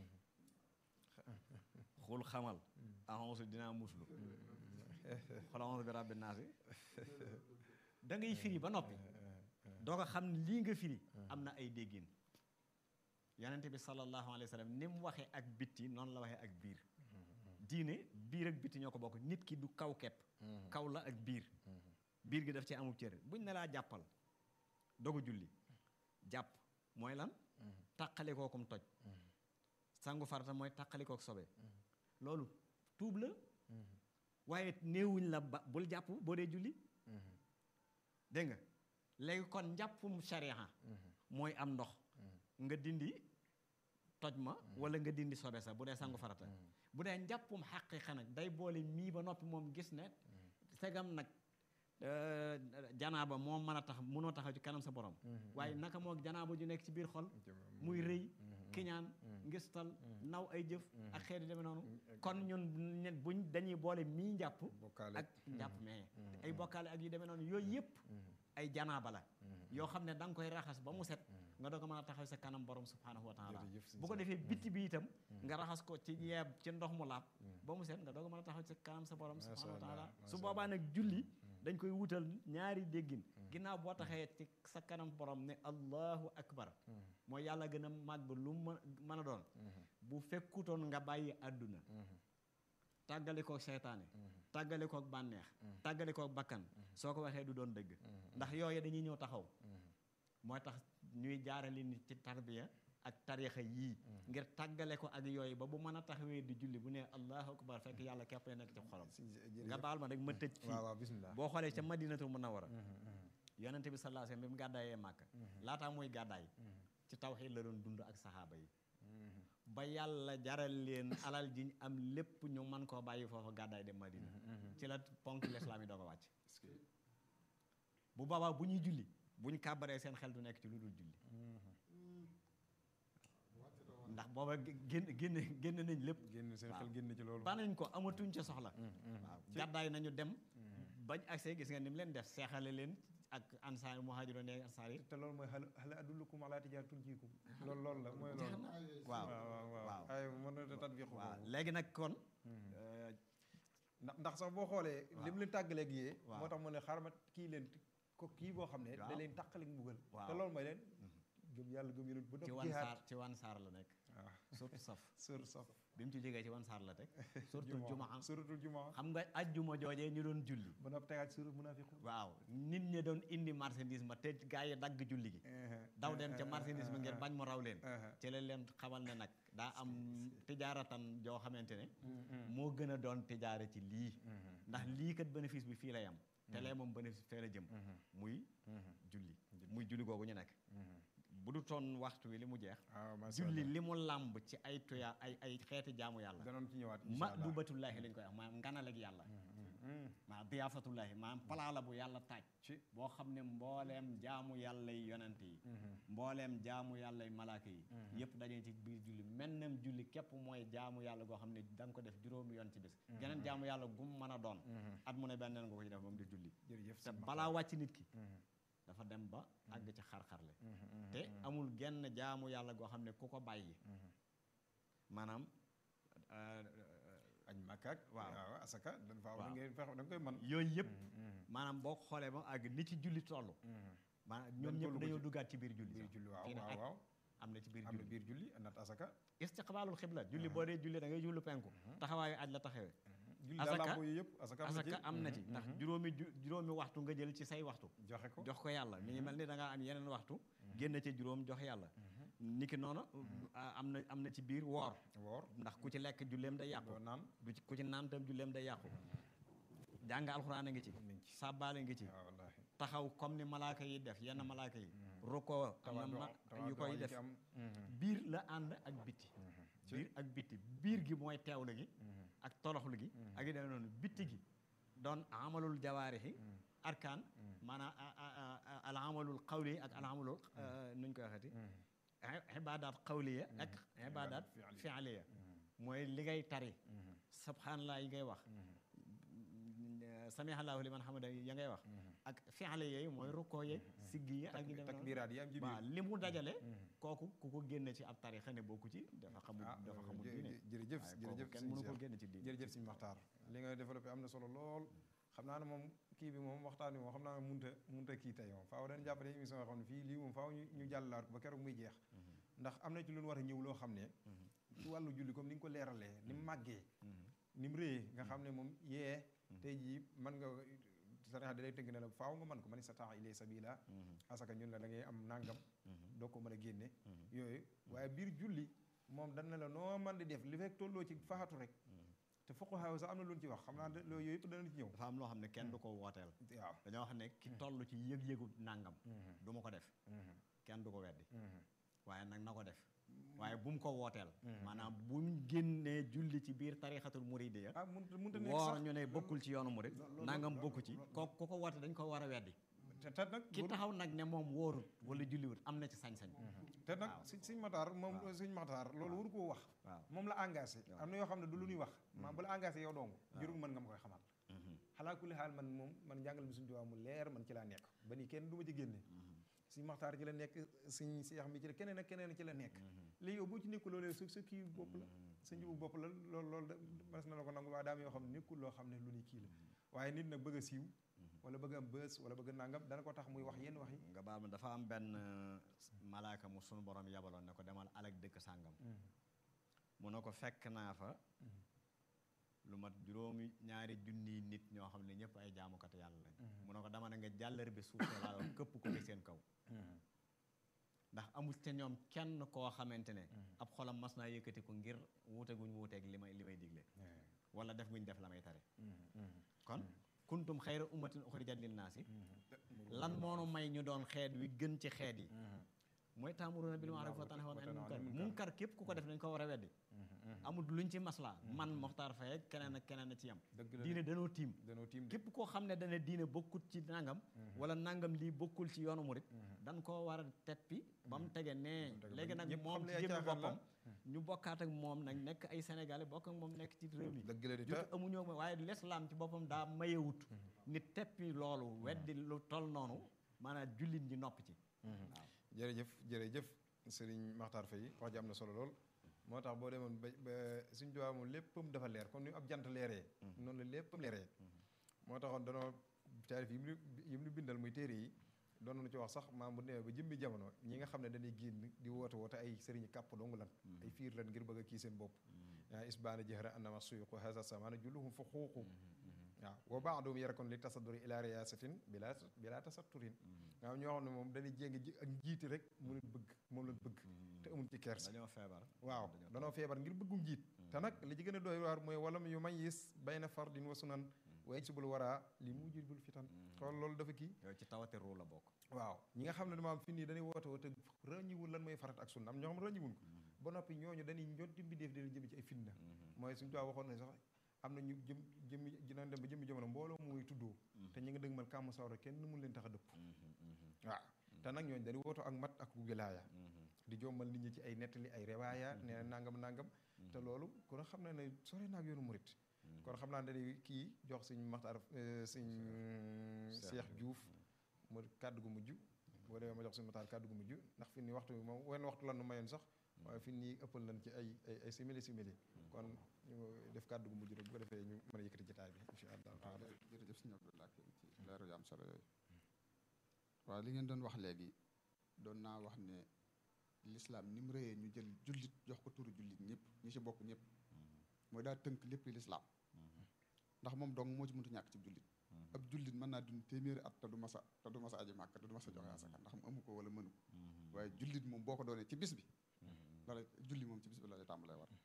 xul xamal a'uuzu dinaa muslu xul a'uuzu bi rabbin naasi da ngay firi ba noppi doo ko xam ne lii nga firi am na ay déggin yonente bi sallallahu alayhi wa sallam ni mu waxee ak bitti noonu la waxee ak biir diine biir ak bitti ñoo ko bokk nit ki du kaw kepp kaw la ak biir biir gi daf ci amul cër buñ ne laa jàppal dogu julli jàpp mooy lan tàqalikookum toj sangu farata mooy tàqalikook sobe loolu tuub la waaye néewuñ la ba bul jàpp boo dee julli dégg nga léegi kon njàppum shariha mooy am ndox nga dindi toj ma wala nga dindi sobe sa bu dee sangu farata bu dee njàppum xaqiqa nag day boole mii ba noppi moom gis ne segam nag euh, janaaba moom mën a tax mënoo taxaw ci kanam sa borom waaye naka moo janaaba ju nekk ci biir xol muy rëy kiñaan ngistal naw ay jëf ak xeeti demee noonu kon ñun ne buñ dañuy boole mii njàpp bokkaale ak njàpp mais ay bokkaale ak yu demee noonu yooyu yëpp ay janaaba la yoo xam ne da nga koy raxas ba mu set nga doog a mën a taxaw sa kanam borom subhanahu wa taala Jërëjëf sëñ bu ko Sam. defee bitti bi itam nga raxas ko ci yeeb ci ndox mu laab ba mu set nga doog a mën a taxaw sa kanam sa borom Masha subhanahu wa taala Allah, su masha boobaa nag julli dañ koy wutal ñaari déggin ginnaaw boo taxee ci sa kanam borom ne allahu akbar mooy yàlla gën a màgg lu mu mën a doon bu fekkutoon nga bàyyi àdduna tàggale koog seytaane tàggale koog bànneex tàggale koog bakkan soo ko waxee du doon dëgg ndax yooyu dañuy ñëw taxaw mooy tax ñuy jaarale nit ci tarbiya ak tarixa yii ngir tàggale ko ak yooyu ba bu mën a taxawee di julli bu ne allahu akbar fekk yàlla képp nekk ci xolam nga baal ma rek ma tëj fii waaw waaw bismillah boo xoolee ca madinatul munawwara yonente bi sallallahu alayhi wasallam bi mu gàddaayee màkka laataa muy gàddaay ci tawxiid la doon dund ak saxaaba yi ba yàlla jaral leen alal jiñ am lépp ñu mën koo bàyyi foofa gàddaay dem madina ci la ponk lislaam yi doog a wàcc bu boobaa bu ñuy julli bu ñu kàbbaree seen xel du nekk ci lu dul julli ndax booba génn génn génn nañ lépp génn seen waaw. xel génn ci loolu ba nañ ko amatuñ ca soxla waaw gàddaay nañu dem bañ accès gis nga ni mu leen def seexale leen ak ansaar muhaajiroon ak ansaar yi te loolu mooy hal hal adullukum ala tijaaratin tunjiikum loolu loolu la mooy loolu waaw waaw waaw waaw. ay mën na tatbiqu waaw boobu léegi nag kon euh, ndax ndax sax boo xoolee waaw. li mu leen tàggaleeg yee waaw. moo tax mu ne xaaral ma kii leen ko kii boo xam ne da waaw. leen tàqaleeg mbugal Waaw. te loolu mooy leen gëm yàlla gëm yonent ba ci noppi wan jihaad saar ci wan saar la nekk waaw surtout saf sur saf bi mu ci jógee ci wan saar la teg surtout jumaa suratul jumaa xam nga ajjuma joojee ñu doon julli ba noppi tegaat sur munafiqun waaw nit ñi doon indi marchandise ma te gaa yi dagg julli gi daw dem ca marchandise ma ngir bañ mu raw leen ci la leen xamal ne nag daa am tijaaratan joo xamante ne moo gën a doon tijaare ci lii ndax lii kat bénéfice bi fii lay am te lee moom bénéfice fee la jëm muy julli muy julli googu ñu nekk bu du toon waxtu wi li mu jeex waaw macha julli Allah li mu làmb ci ay tuya ay ay xeeti jaamu yàlla danoon ci ñëwaat ma du batullaahi lañ koy wax maanaam nganaleg yàlla maanaam diyaafatullaahi maanaam palaa la bu yàlla taaj ci boo xam ne mbooleem jaamu yàlla yi yonent yi mbooleem jaamu yàlla yi malaaka yi yëpp dañuy ci biir julli mennam julli képp mooy jaamu yàlla goo xam ne da nga ko def juróomi yoon ci bés geneen jaamu yàlla gum mën a doon at mu ne benn nga ko ci def moom di julli jërëjëf te balaa wàcc nit ki dafa dem ba àgg ci xar-xarle te amul genn jaamu yàlla goo xam ne ku ko bàyyi maanaam añ makkaak waaw. waaw asaka dañ faa Waaw. da ngay fex da nga koy man yooyu yëpp maanaam boo ko xoolee ba àgg ni ci julli toll maanaam ñoom Benn ñëpp tollu ko dañoo ci. duggaat ci biir julli biir sax. julli waaw Fii ne waaw ak waaw am na ci biir am na julli biir julli nat asaka istiqbaalul xibla julli boo dee julli da ngay julli penku taxawaayu aj la taxawee julli Asaka- daal làmbo yi yëpp asaka am na ci asaka am na ci ndax juróomi ju juróomi waxtu nga jël ci say waxtu joxe ko jox ko yàlla mi ngi mel ni da ngaa am yeneen waxtu génn ci juróom jox yàlla niki noonu ah, am na am na ci biir woor woor ndax ku ci lekk julleem day yàqu doo naan du ci ku ci naan tam julleem day yàqu jàng alxuraan a ngi ci mi ngi ci sàbbaale ngi ci waaw wallaahi taxaw comme ni malaaka yi def yenn malaaka yi rukkoo am na ma yu koy def am biir la ànd ak bitti biir ak bitti biir gi mooy teewlu gi ak toroxlu gi ak yu demee noonu bitti gi doon amalul jawaarixi arkaan maanaam a- a- a- a- al amalul qawli ak al amalul nuñ koy waxati ibaadaat qawliya ak ibaadaat fi'liya mooy li ngay tari subhanallah yi ngay wax samihallahu liman hamida ya ngay wax ak fi'liya yooyu mooy rukkoo yeeg siggi yi ak yu demee noonu takbiraat yi am ci waaw biir li mu dajale kooku ku ko génne ci ab tarixa ne bokku ci dafa xamul ah dafa xamul jë- diine jë- jërëjëf waaye jërëjëf kooku kenn sëñ mënu ko Cheikh. génne ci diine jërëjëf sëñ Maxtaar li nga développé am na solo lool xam naa ne moom kii bi moom waxtaan bi moom xam naa ne munta munta kii tey moom faaw dañ jàppale émission yoo xam ne fii lii moom faaw ñu ñu jàllalaat ko ba keroog muy jeex ndax am na ci lu ñu war a ñëw loo xam ne ci wàllu julli comme ni nga ko leeralee ni mu màggee ni mu réyee nga xam ne moom yee tey jii mën nga sariya da lay tënk ne la faaw nga mën ko man istata'a ilay sabila asaka ñun la da ngay am nangam doo ko mën a génne yooyu waaye biir julli moom dañ ne la noo man di def li fekk tolloo ci faxatu rek te fuqaha sax am na lu ñu ci wax xam naa de loolu yooyu yëpp dana ci ñëw dafa am loo xam ne kenn du ko wooteel waaw dañoo wax ne ki toll ci yëg-yëgu nàngam du ma ko def kenn du ko weddi waaye nag na ko def waaye bu mu ko wooteel maanaam bu mu génnee julli ci biir tarixatul muridiya ah mënut mënut a nekk woor sax ñu ne bokkul ci yoonu murid loolu- nangam loolu- bokku ci ko ku ko woote dañ ko war a weddi te te nag ki taxaw nag ne moom wóorut wala julliwut am na ci sañ-sañ te nag waaw. si siñ mataar moom waaw. siñ mataar loolu waru koo wax waaw moom la engagé waaw. am na yoo xam ne du lu ñuy wax maa bu la engagé yow dong jërul mën nga ma koy xamal Mhm. xalaa kulli xaal man moom man njàngal mi suñu tubaab mu leer man ci laa nekk ba nii kenn du ma ci génne suñ maxtaar ci la nekk suñ seex mi ci la keneen ak keneen ci la nekk léegi yow boo ci nekkul loolee su sa kii bopp la sa njubu bopp la loolu loolu da mas na la ko nangu waaye daam yoo xam ne nekkul loo xam ne lu ni kii la waaye nit nag bëgg a siiw wala bëgg a am bës wala bëgg a nangam dana ko tax muy wax yenn wax yi nga baal ma dafa am benn euh, malaaka mu sunu borom yabaloon ne ko demal alak dëkk sàngam mu ne ko fekk naa fa lu mat juróomi ñaari junniy nit ñoo xam ne ñëpp ay jaamukati yàlla lañ mu ne ko dama ne nga jàllar bi suuf te laa këpp ko ci seen kaw ndax amul te ñoom kenn koo xamante ne ab xolam mas naa yëkkati ko ngir wuute guñ wuuteeg li may li may digle wala def guñ def la may tare kon kuntum xayra ummatin uxrijat linnaasi lan moonu may ñu doon xeet wi gën ci xeet yi mooy taamuruna bil ma'ruf wa tanhawna anil munkar munkar képp ku ko def dañ ko war a weddi amul luñ ci maslaa man Moxtaar Faye ak keneen ak keneen a ci yam dëgg la diine danoo tiim danoo tiim de képp koo xam ne dana diine bokkut ci nangam wala nangam lii bokkul ci yoonu murit dan koo war a teppi ba mu tege nee tege léegi ba nag ñëpp moom xam ne ci ay jëmmi caaxaan la. boppam ñu bokkaat ak moom nag nekk ay sénégalais bokk ak moom nekk ci réew mi dëgg la di te jot amuñoo ma waaye l'islam ci boppam daa mayewut nit teppi loolu weddi lu tol noonu maanaam jullit ñi nopp ci waaw jërëjëf jërëjëf sëriñ Maxtaar Faye wax ji am na solo lool moo tax boo demoon ba ba suñ duwaa moom léppam dafa leer comme ni ab jant leeree noonu la léppam leeree moo taxoon danoo taarif yi mu nu yi mu nu bindal muy téere yi doon nañu ci wax sax maam bu demee ba jëmmi jamono ñi nga xam ne dañuy génn di woote woote ay sëriñ kàpp dong lan ay fiir lan ngir bëgg a kii seen bopp yaa isbaana jëhra annama suyuqu hasa samana julluhum fa xuuqu waaw wa baadum yarakon li tasadduri ila riyasatin bila bila tasatturin waaw ñoo xam ne moom dañuy jéngi ji ak njiiti rek mu leen bëgg moom lañ bëgg te amuñ ci kersa dañoo feebar waaw danoo feebar ngir bëggum jiit te nag li ci gën a doy waar mooy walam yu mayis bayna fardin wa sunan wa yajsibul waraa li mujibul fitan xool loolu dafa kii yooyu ci tawate ruu la bokk waaw ñi nga xam ne dama am fi nii dañuy woote woote ràññiwul lan mooy farat ak sunna am ñoo xam ne ràññiwuñ ko ba noppi ñooñu dañuy ñotti mbindeef di leen jëm ci ay fitna mooy suñu tubaab waxoon ne sax am na ñu jëm jëmmi dinañ dem ba jëmmi jamono mbooloo muy tuddoo te ñu nga dëgmal kàmm sawra kenn mun leen tax a dëpp waaw te nag ñooñu dañuy wooto ak mat ak wilaaya di jommal nit ñi ci ay nettali ay rewaaya nee na nangam nangam te loolu kon xam na ne sore naag yoonu murit kon xam naa ne dañuy kii jox suñ maxtaar suñ Cheikh Diouf mu kàddu gu mujj boo demee ma jox suñu maxtaar kàddu gu mujj ndax fi ni waxtu bi moom wenn waxtu lan nu mayoon sax waaye fi nii ëppal nañ ci ay ay ay simili simili kon ñu def kàddu gu mujj rek bu ko defee ñu mën a yëkkati jotaay bi incha allah taala jërëjëf sëñ Abdoulaye ci leeru yu am solo yooyu waaw li ngeen doon wax léegi doon naa wax ne lislaam ni mu rëyee ñu jël jullit jox ko turu jullit ñëpp ñi ci bokk ñëpp mooy daa tënk lépp lislaam ndax moom dong moo ci mëntu ñàkk ci jullit ab jullit mën naa dund téeméeri at te du masa te du masa aji màkk te du masa joxe asaka ndax mu amu ko wala mënu ko waaye jullit moom boo ko doonee ci bis bi la lay julli moom ci bis bi la lay tàmbalee war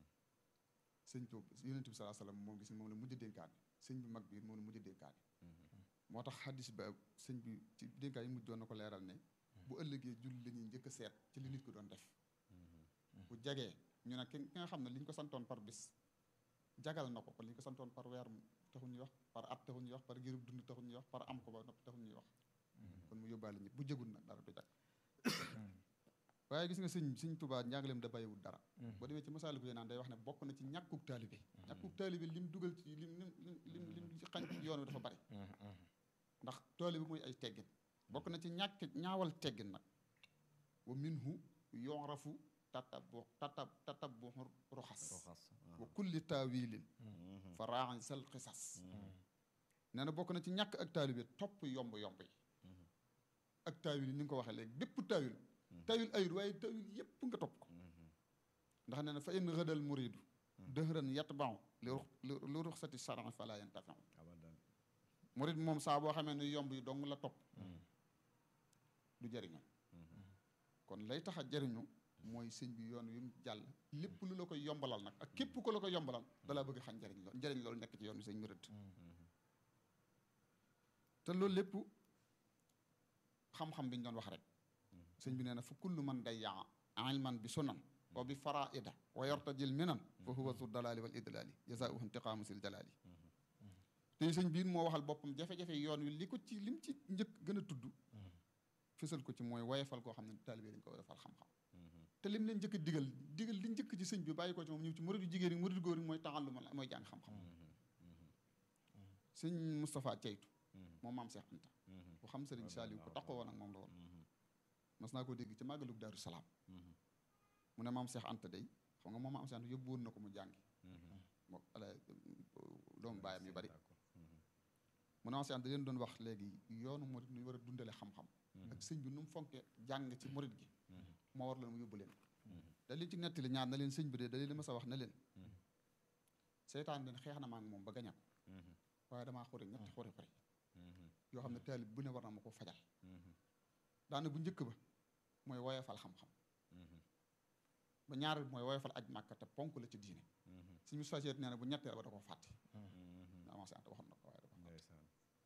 sëñ Tuub yonent bi salaa salaam moom gis moom la mujj dénkaane sëñ bi mag bi moom la mujj dénkaane moo tax xaddis ba sëñ bi ci dénkaan yi mujj doon na ko leeral ne bu ëllëgee julli la ñuy njëkk a seet ci li nit ko doon def bu jagee ñu ne ki nga xam ne li ñu ko santoon par bis jagal na ko kon li ñu ko santoon par weer taxul ñuy wax par at taxul ñuy wax par girub dund taxul ñuy wax par am ko ba noppi taxul ñuy wax kon mu yóbbaale ñëpp bu jëgul nag dara du jag waaye gis nga sëñ sëñ Tuubaa njàngaleem da bàyyiwul dara boo demee ci masaali ko naan day wax ne bokk na ci ñàkkuk taalibe ñàkkuk taalibe lim dugal ci lim lim lim lim ci xañ yoon wi dafa bari ndax taalibe mooy ay teggin bokk na ci ñàkk ñaawal teggin nag wa minhu yorafu tatabu tatab tatabu roxas wa kulli taawilin fa raaxañ sal xisas nee na bokk na ci ñàkk ak taalibe topp yomb-yomb yi ak taawil yi ni nga ko waxee léegi bépp taawil taawil ayut waaye taawil yépp nga topp ko ndax nee na fa in rëdal muridu dëhëran yatbau li ruxsati charan fala yantafiu murid moom saa boo xamee ne yomb yi dong la topp du jëriñu kon lay tax a jëriñu mooy sëñ bi yoon wi mu jàll lépp lu la koy yombalal nag ak képp ko la koy yombalal dalaa bëgg xañ njëriñ lool njëriñ loolu nekk ci yoon wi sëñ bi rëdd te loolu lépp xam-xam bi ñu doon wax rek sëñ bi nee na fa kullu man dayyaa ilman bi sunan wa bi faraida wa yartajil minan fa huwa zu dalali wal idlali jazaauhu intiqaamu sil jalali te sëñ biir moo waxal boppam jafe-jafe yoon wi li ko ci lim ci njëkk gën a tudd fësal ko ci mooy woyefal koo xam ne taalibe dañ ko woyefal xam-xam te lim leen njëkk a digal digal li njëkk ci sëñ bi bàyyi ko ci moom ñëw ci muridu jigéen yi muridu góor yi mooy taxalluma la mooy jàng xam-xam sëñ Moustapha Ceytu moom maam Cheikh Anta ku xam sëriñ Saliou ku taxoo woon ak moom la woon mas naa ko dégg ci màggalug Daaru Salaam mu ne maam Cheikh Anta day xam nga moom maam Cheikh Anta yóbbu woon na ko mu jàngi moo ala doomu baayam yu bari mu ne maam Cheikh Anta leen doon wax léegi yoonu murid nu war a dundale xam-xam ak sëñ bi nu mu fonke jàng ci murid gi moo war leen mu yóbbu leen da leen ci nettali ñaar na leen sëñ bi de da leen ma sa wax na leen seytaan leen xeex na ma ak moom ba gaña ko waaye damaa xuri ñetti xuri xuri yoo xam ne taalib bu ne war na ma ko fajal daana bu njëkk ba mooy woyofal xam-xam ba ñaareel mooy woyofal aj màkka te ponk la ci diine suñu société nee na bu ñetteel ba da ko fàtte avancé ante waxoon na ko waaye da ko fàtte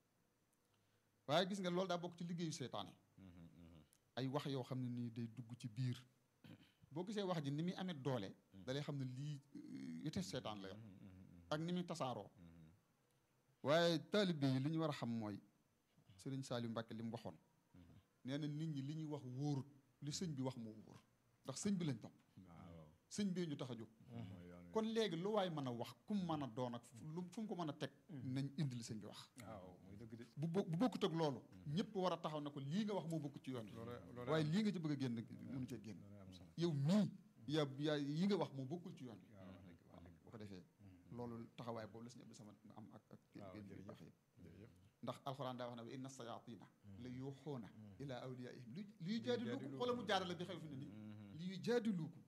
waaye gis nga loolu daa bokk ci liggéeyu seytaane ay wax yoo xam ne nii day dugg ci biir boo gisee wax ji ni muy amee doole da lay xam ne lii vitesse seytaan la yor ak ni muy tasaaroo waaye taalibe yi li ñu war a xam mooy sëriñ Saliou Mbacke li mu waxoon nee na nit ñi li ñuy wax wóorut li sëñ bi wax moo wóor ndax sëñ bi lañ topp sëñ bee ñu tax a jóg kon léegi lu waay mën a wax ku mu mën a doon ak lu fu mu ko mën a teg nañ indi li sëñ bi wax waaw muy dëgg de bu bo bu bokkut ak loolu ñëpp war a taxaw ne ko lii nga wax moo bokkut ci yoon wi waaye lii nga ci bëgg a génn mënu cee génn yow mii yaa yaa yi nga wax moo bokkul ci yoon wi waaw bu ko defee loolu taxawaay boobu la suñu Abdou Samad am ak ak génn yu baax yëpp ndax alxuraan daa wax ne wa inna sayatina la yuuxuuna ila awliyaihim li liy jaadiluukum xoola mu jaarale bi xew fi ne nii liy jaadiluukum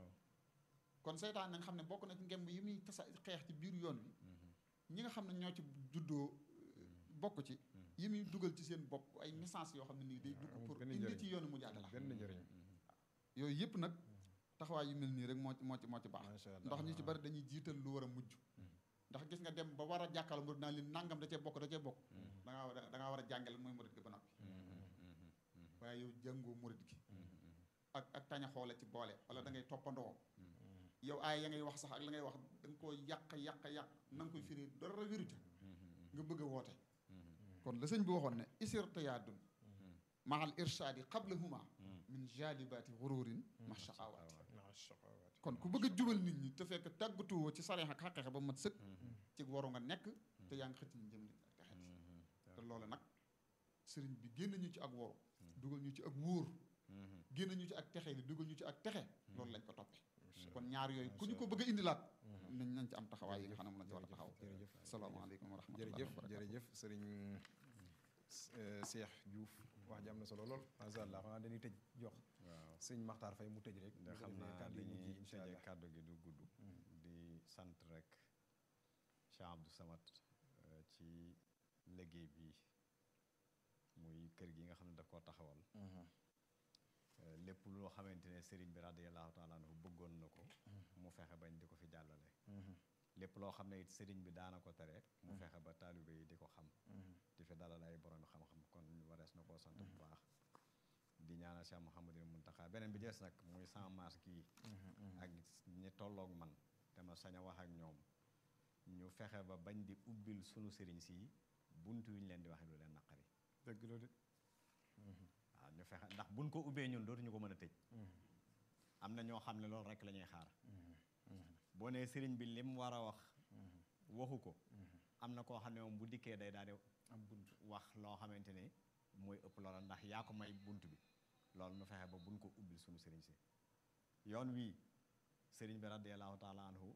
kon seytaan na nga xam ne bokk na ci ngemb yi muy tasa xeex ci biir yoon wi ñi nga xam ne ñoo ci juddoo bokk ci yi muy dugal ci seen bopp ay message yoo xam ne nii day dugg pour indi ci yoonu mu jaadala benn njëriñ yooyu yëpp nag taxawaay yu mel nii rek moo ci moo ci moo ci baax ndax ñu ci bari dañuy jiital lu war a mujj ndax gis nga dem ba war a jàkkaarloo murid naa leen nangam da cee bokk da cee bokk da ngaa da ngaa war a jàngale mooy murid gi ba noppi waaye yow jàngoo murid gi ak ak taña xoole ci boole wala da ngay toppandoo yow aay ya ngay wax sax ak la ngay wax da nga koo yàq yàq yàq na nga koy firi dara wéru ca nga bëgg a woote kon la sëñ bi waxoon ne isirtiyaadun mahal irshaadi qablahuma min jalibaati xururin ma shaqawaati kon ku bëgg a jubal nit ñi te fekk tàggatuwoo ci sareex ak xaqeexe ba mat sëkk ci waru nga nekk te yaa ngi xëcc ñu jëm nit ak texet te loolu nag sëriñ bi génn ñu ci ak woru dugal ñu ci ak wóor génn ñu ci ak texe li dugal ñu ci ak texe loolu lañ ko toppee kon ñaar yooyu ku ñu ko bëgg a indilaat nañ nañ ci am taxawaay yi nga xam ne moom lañ ci war a taxaw jërëjëf asalaamaaleykum wa rahmatulah jërëjëf jërëjëf sëriñ Cheikh Diouf wax ji am na solo lool macha allah xanaa dañuy tëj jox waaw sëñ Maxtaar Fay mu tëj rek nga xam naa kàddu yi mujj dañuy yi incha tëjee allah kàddu gi du gudd di sant rek Cheikh Abdou Samad euh, ci liggéey bi muy kër gi nga xam ne daf koo taxawal Euh, lépp loo xamante ne sëriñ bi radiyallahu taala anhu bëggoon na ko mu fexe bañ di ko fi jàllale lépp loo xam ne it sëriñ bi daana ko tere mu fexe ba taalibe yi di ko xam di fi dalal ay borom xam-xam kon warees na koo sant bu baax di ñaanal Cheikh Mouhamadul Muntaxa beneen bi des nag muy sans masque yi ak ñi tolloog man te ma sañ a wax ak ñoom ñu fexe ba bañ di ubbil sunu sëriñ si buntu yu ñu leen di waxe lu leen naqari dëgg la de waaw ñu fexe ndax buñ ko ubbee ñun dootuñu ko mën a tëj am na ñoo xam ne loolu rek la ñuy xaar boo nee sëriñ bi lim war a wax waxu ko am na koo xam ne moom bu dikkee day daal di am bunt wax loo xamante ne mooy ëpp loola ndax yaa ko may bunt bi loolu nu fexe ba buñ ko ubbil suñu sëriñ si yoon wii sëriñ bi radiyallahu taala anhu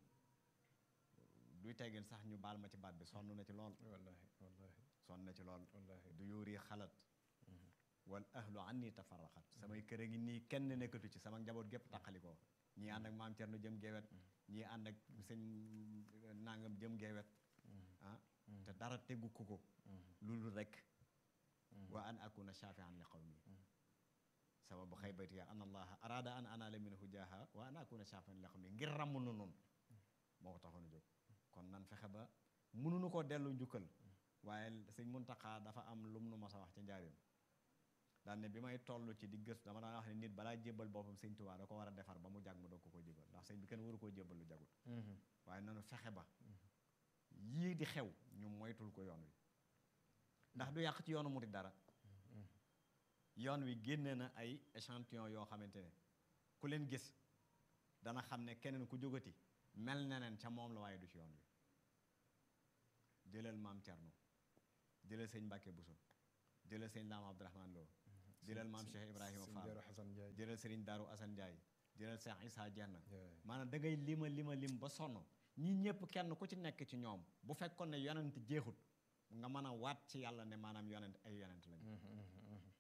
duy teggin sax ñu baal ma ci baat bi sonn na ci lool wallahi wallahi sonn na ci lool wallahi du yuuri xalat wal ahlu anni tafarraxat samay kër a ngi nii kenn nekkatu ci sama njaboot gépp taqalikoo ñii ànd ak maam Cerno jëm geewet ñii ànd ak sëñ nangam jëm geewet ah te dara teggu ko ko loolu rek wa an akuna shafian li qawmi sababu xaybati ya an allaha arada an anala minhu jaha wa an akuna shafian li qawmi ngir ràmm nu noonu moo ko taxoon a jóg kon nan fexe ba mënuñu koo dellu njukkal waaye sëñ Muntaxa dafa am lum nu mas a wax ci njaarim daan ne bi may toll ci di gëstu dama daan wax ne nit balaa jébbal boppam sëñ Tuubaa da ko war a defar ba mu jag mu doog ko ko jébbal ndax sëñ bi kenn waru koo jébbal lu jagul waaye nanu fexe ba yii di xew ñu moytul ko yoon wi ndax du yàq ci yoonu murit dara yoon wi génne na ay échantillon yoo xamante ne ku leen gis dana xam ne keneen ku jógati mel neneen ca moom la waaye du ci yoon wi jëlal maam Cerno jëlal sëñ Mbàkke Buso jëlal sëñ Daam Abdourahman Lo jëlal maam Cheikh Ibrahima sëñ Fall Daaru Xasan Njaay jëlal sëriñ Daaru Asan Njaay jëlal Cheikh Issa Dieng Yeah. maanaam da ngay lima lima lim ba sonn ñi ñëpp kenn ku ci nekk ci ñoom bu fekkoon ne yonent jeexut nga mën a waat ci yàlla ne maanaam yonent ay yonent lañu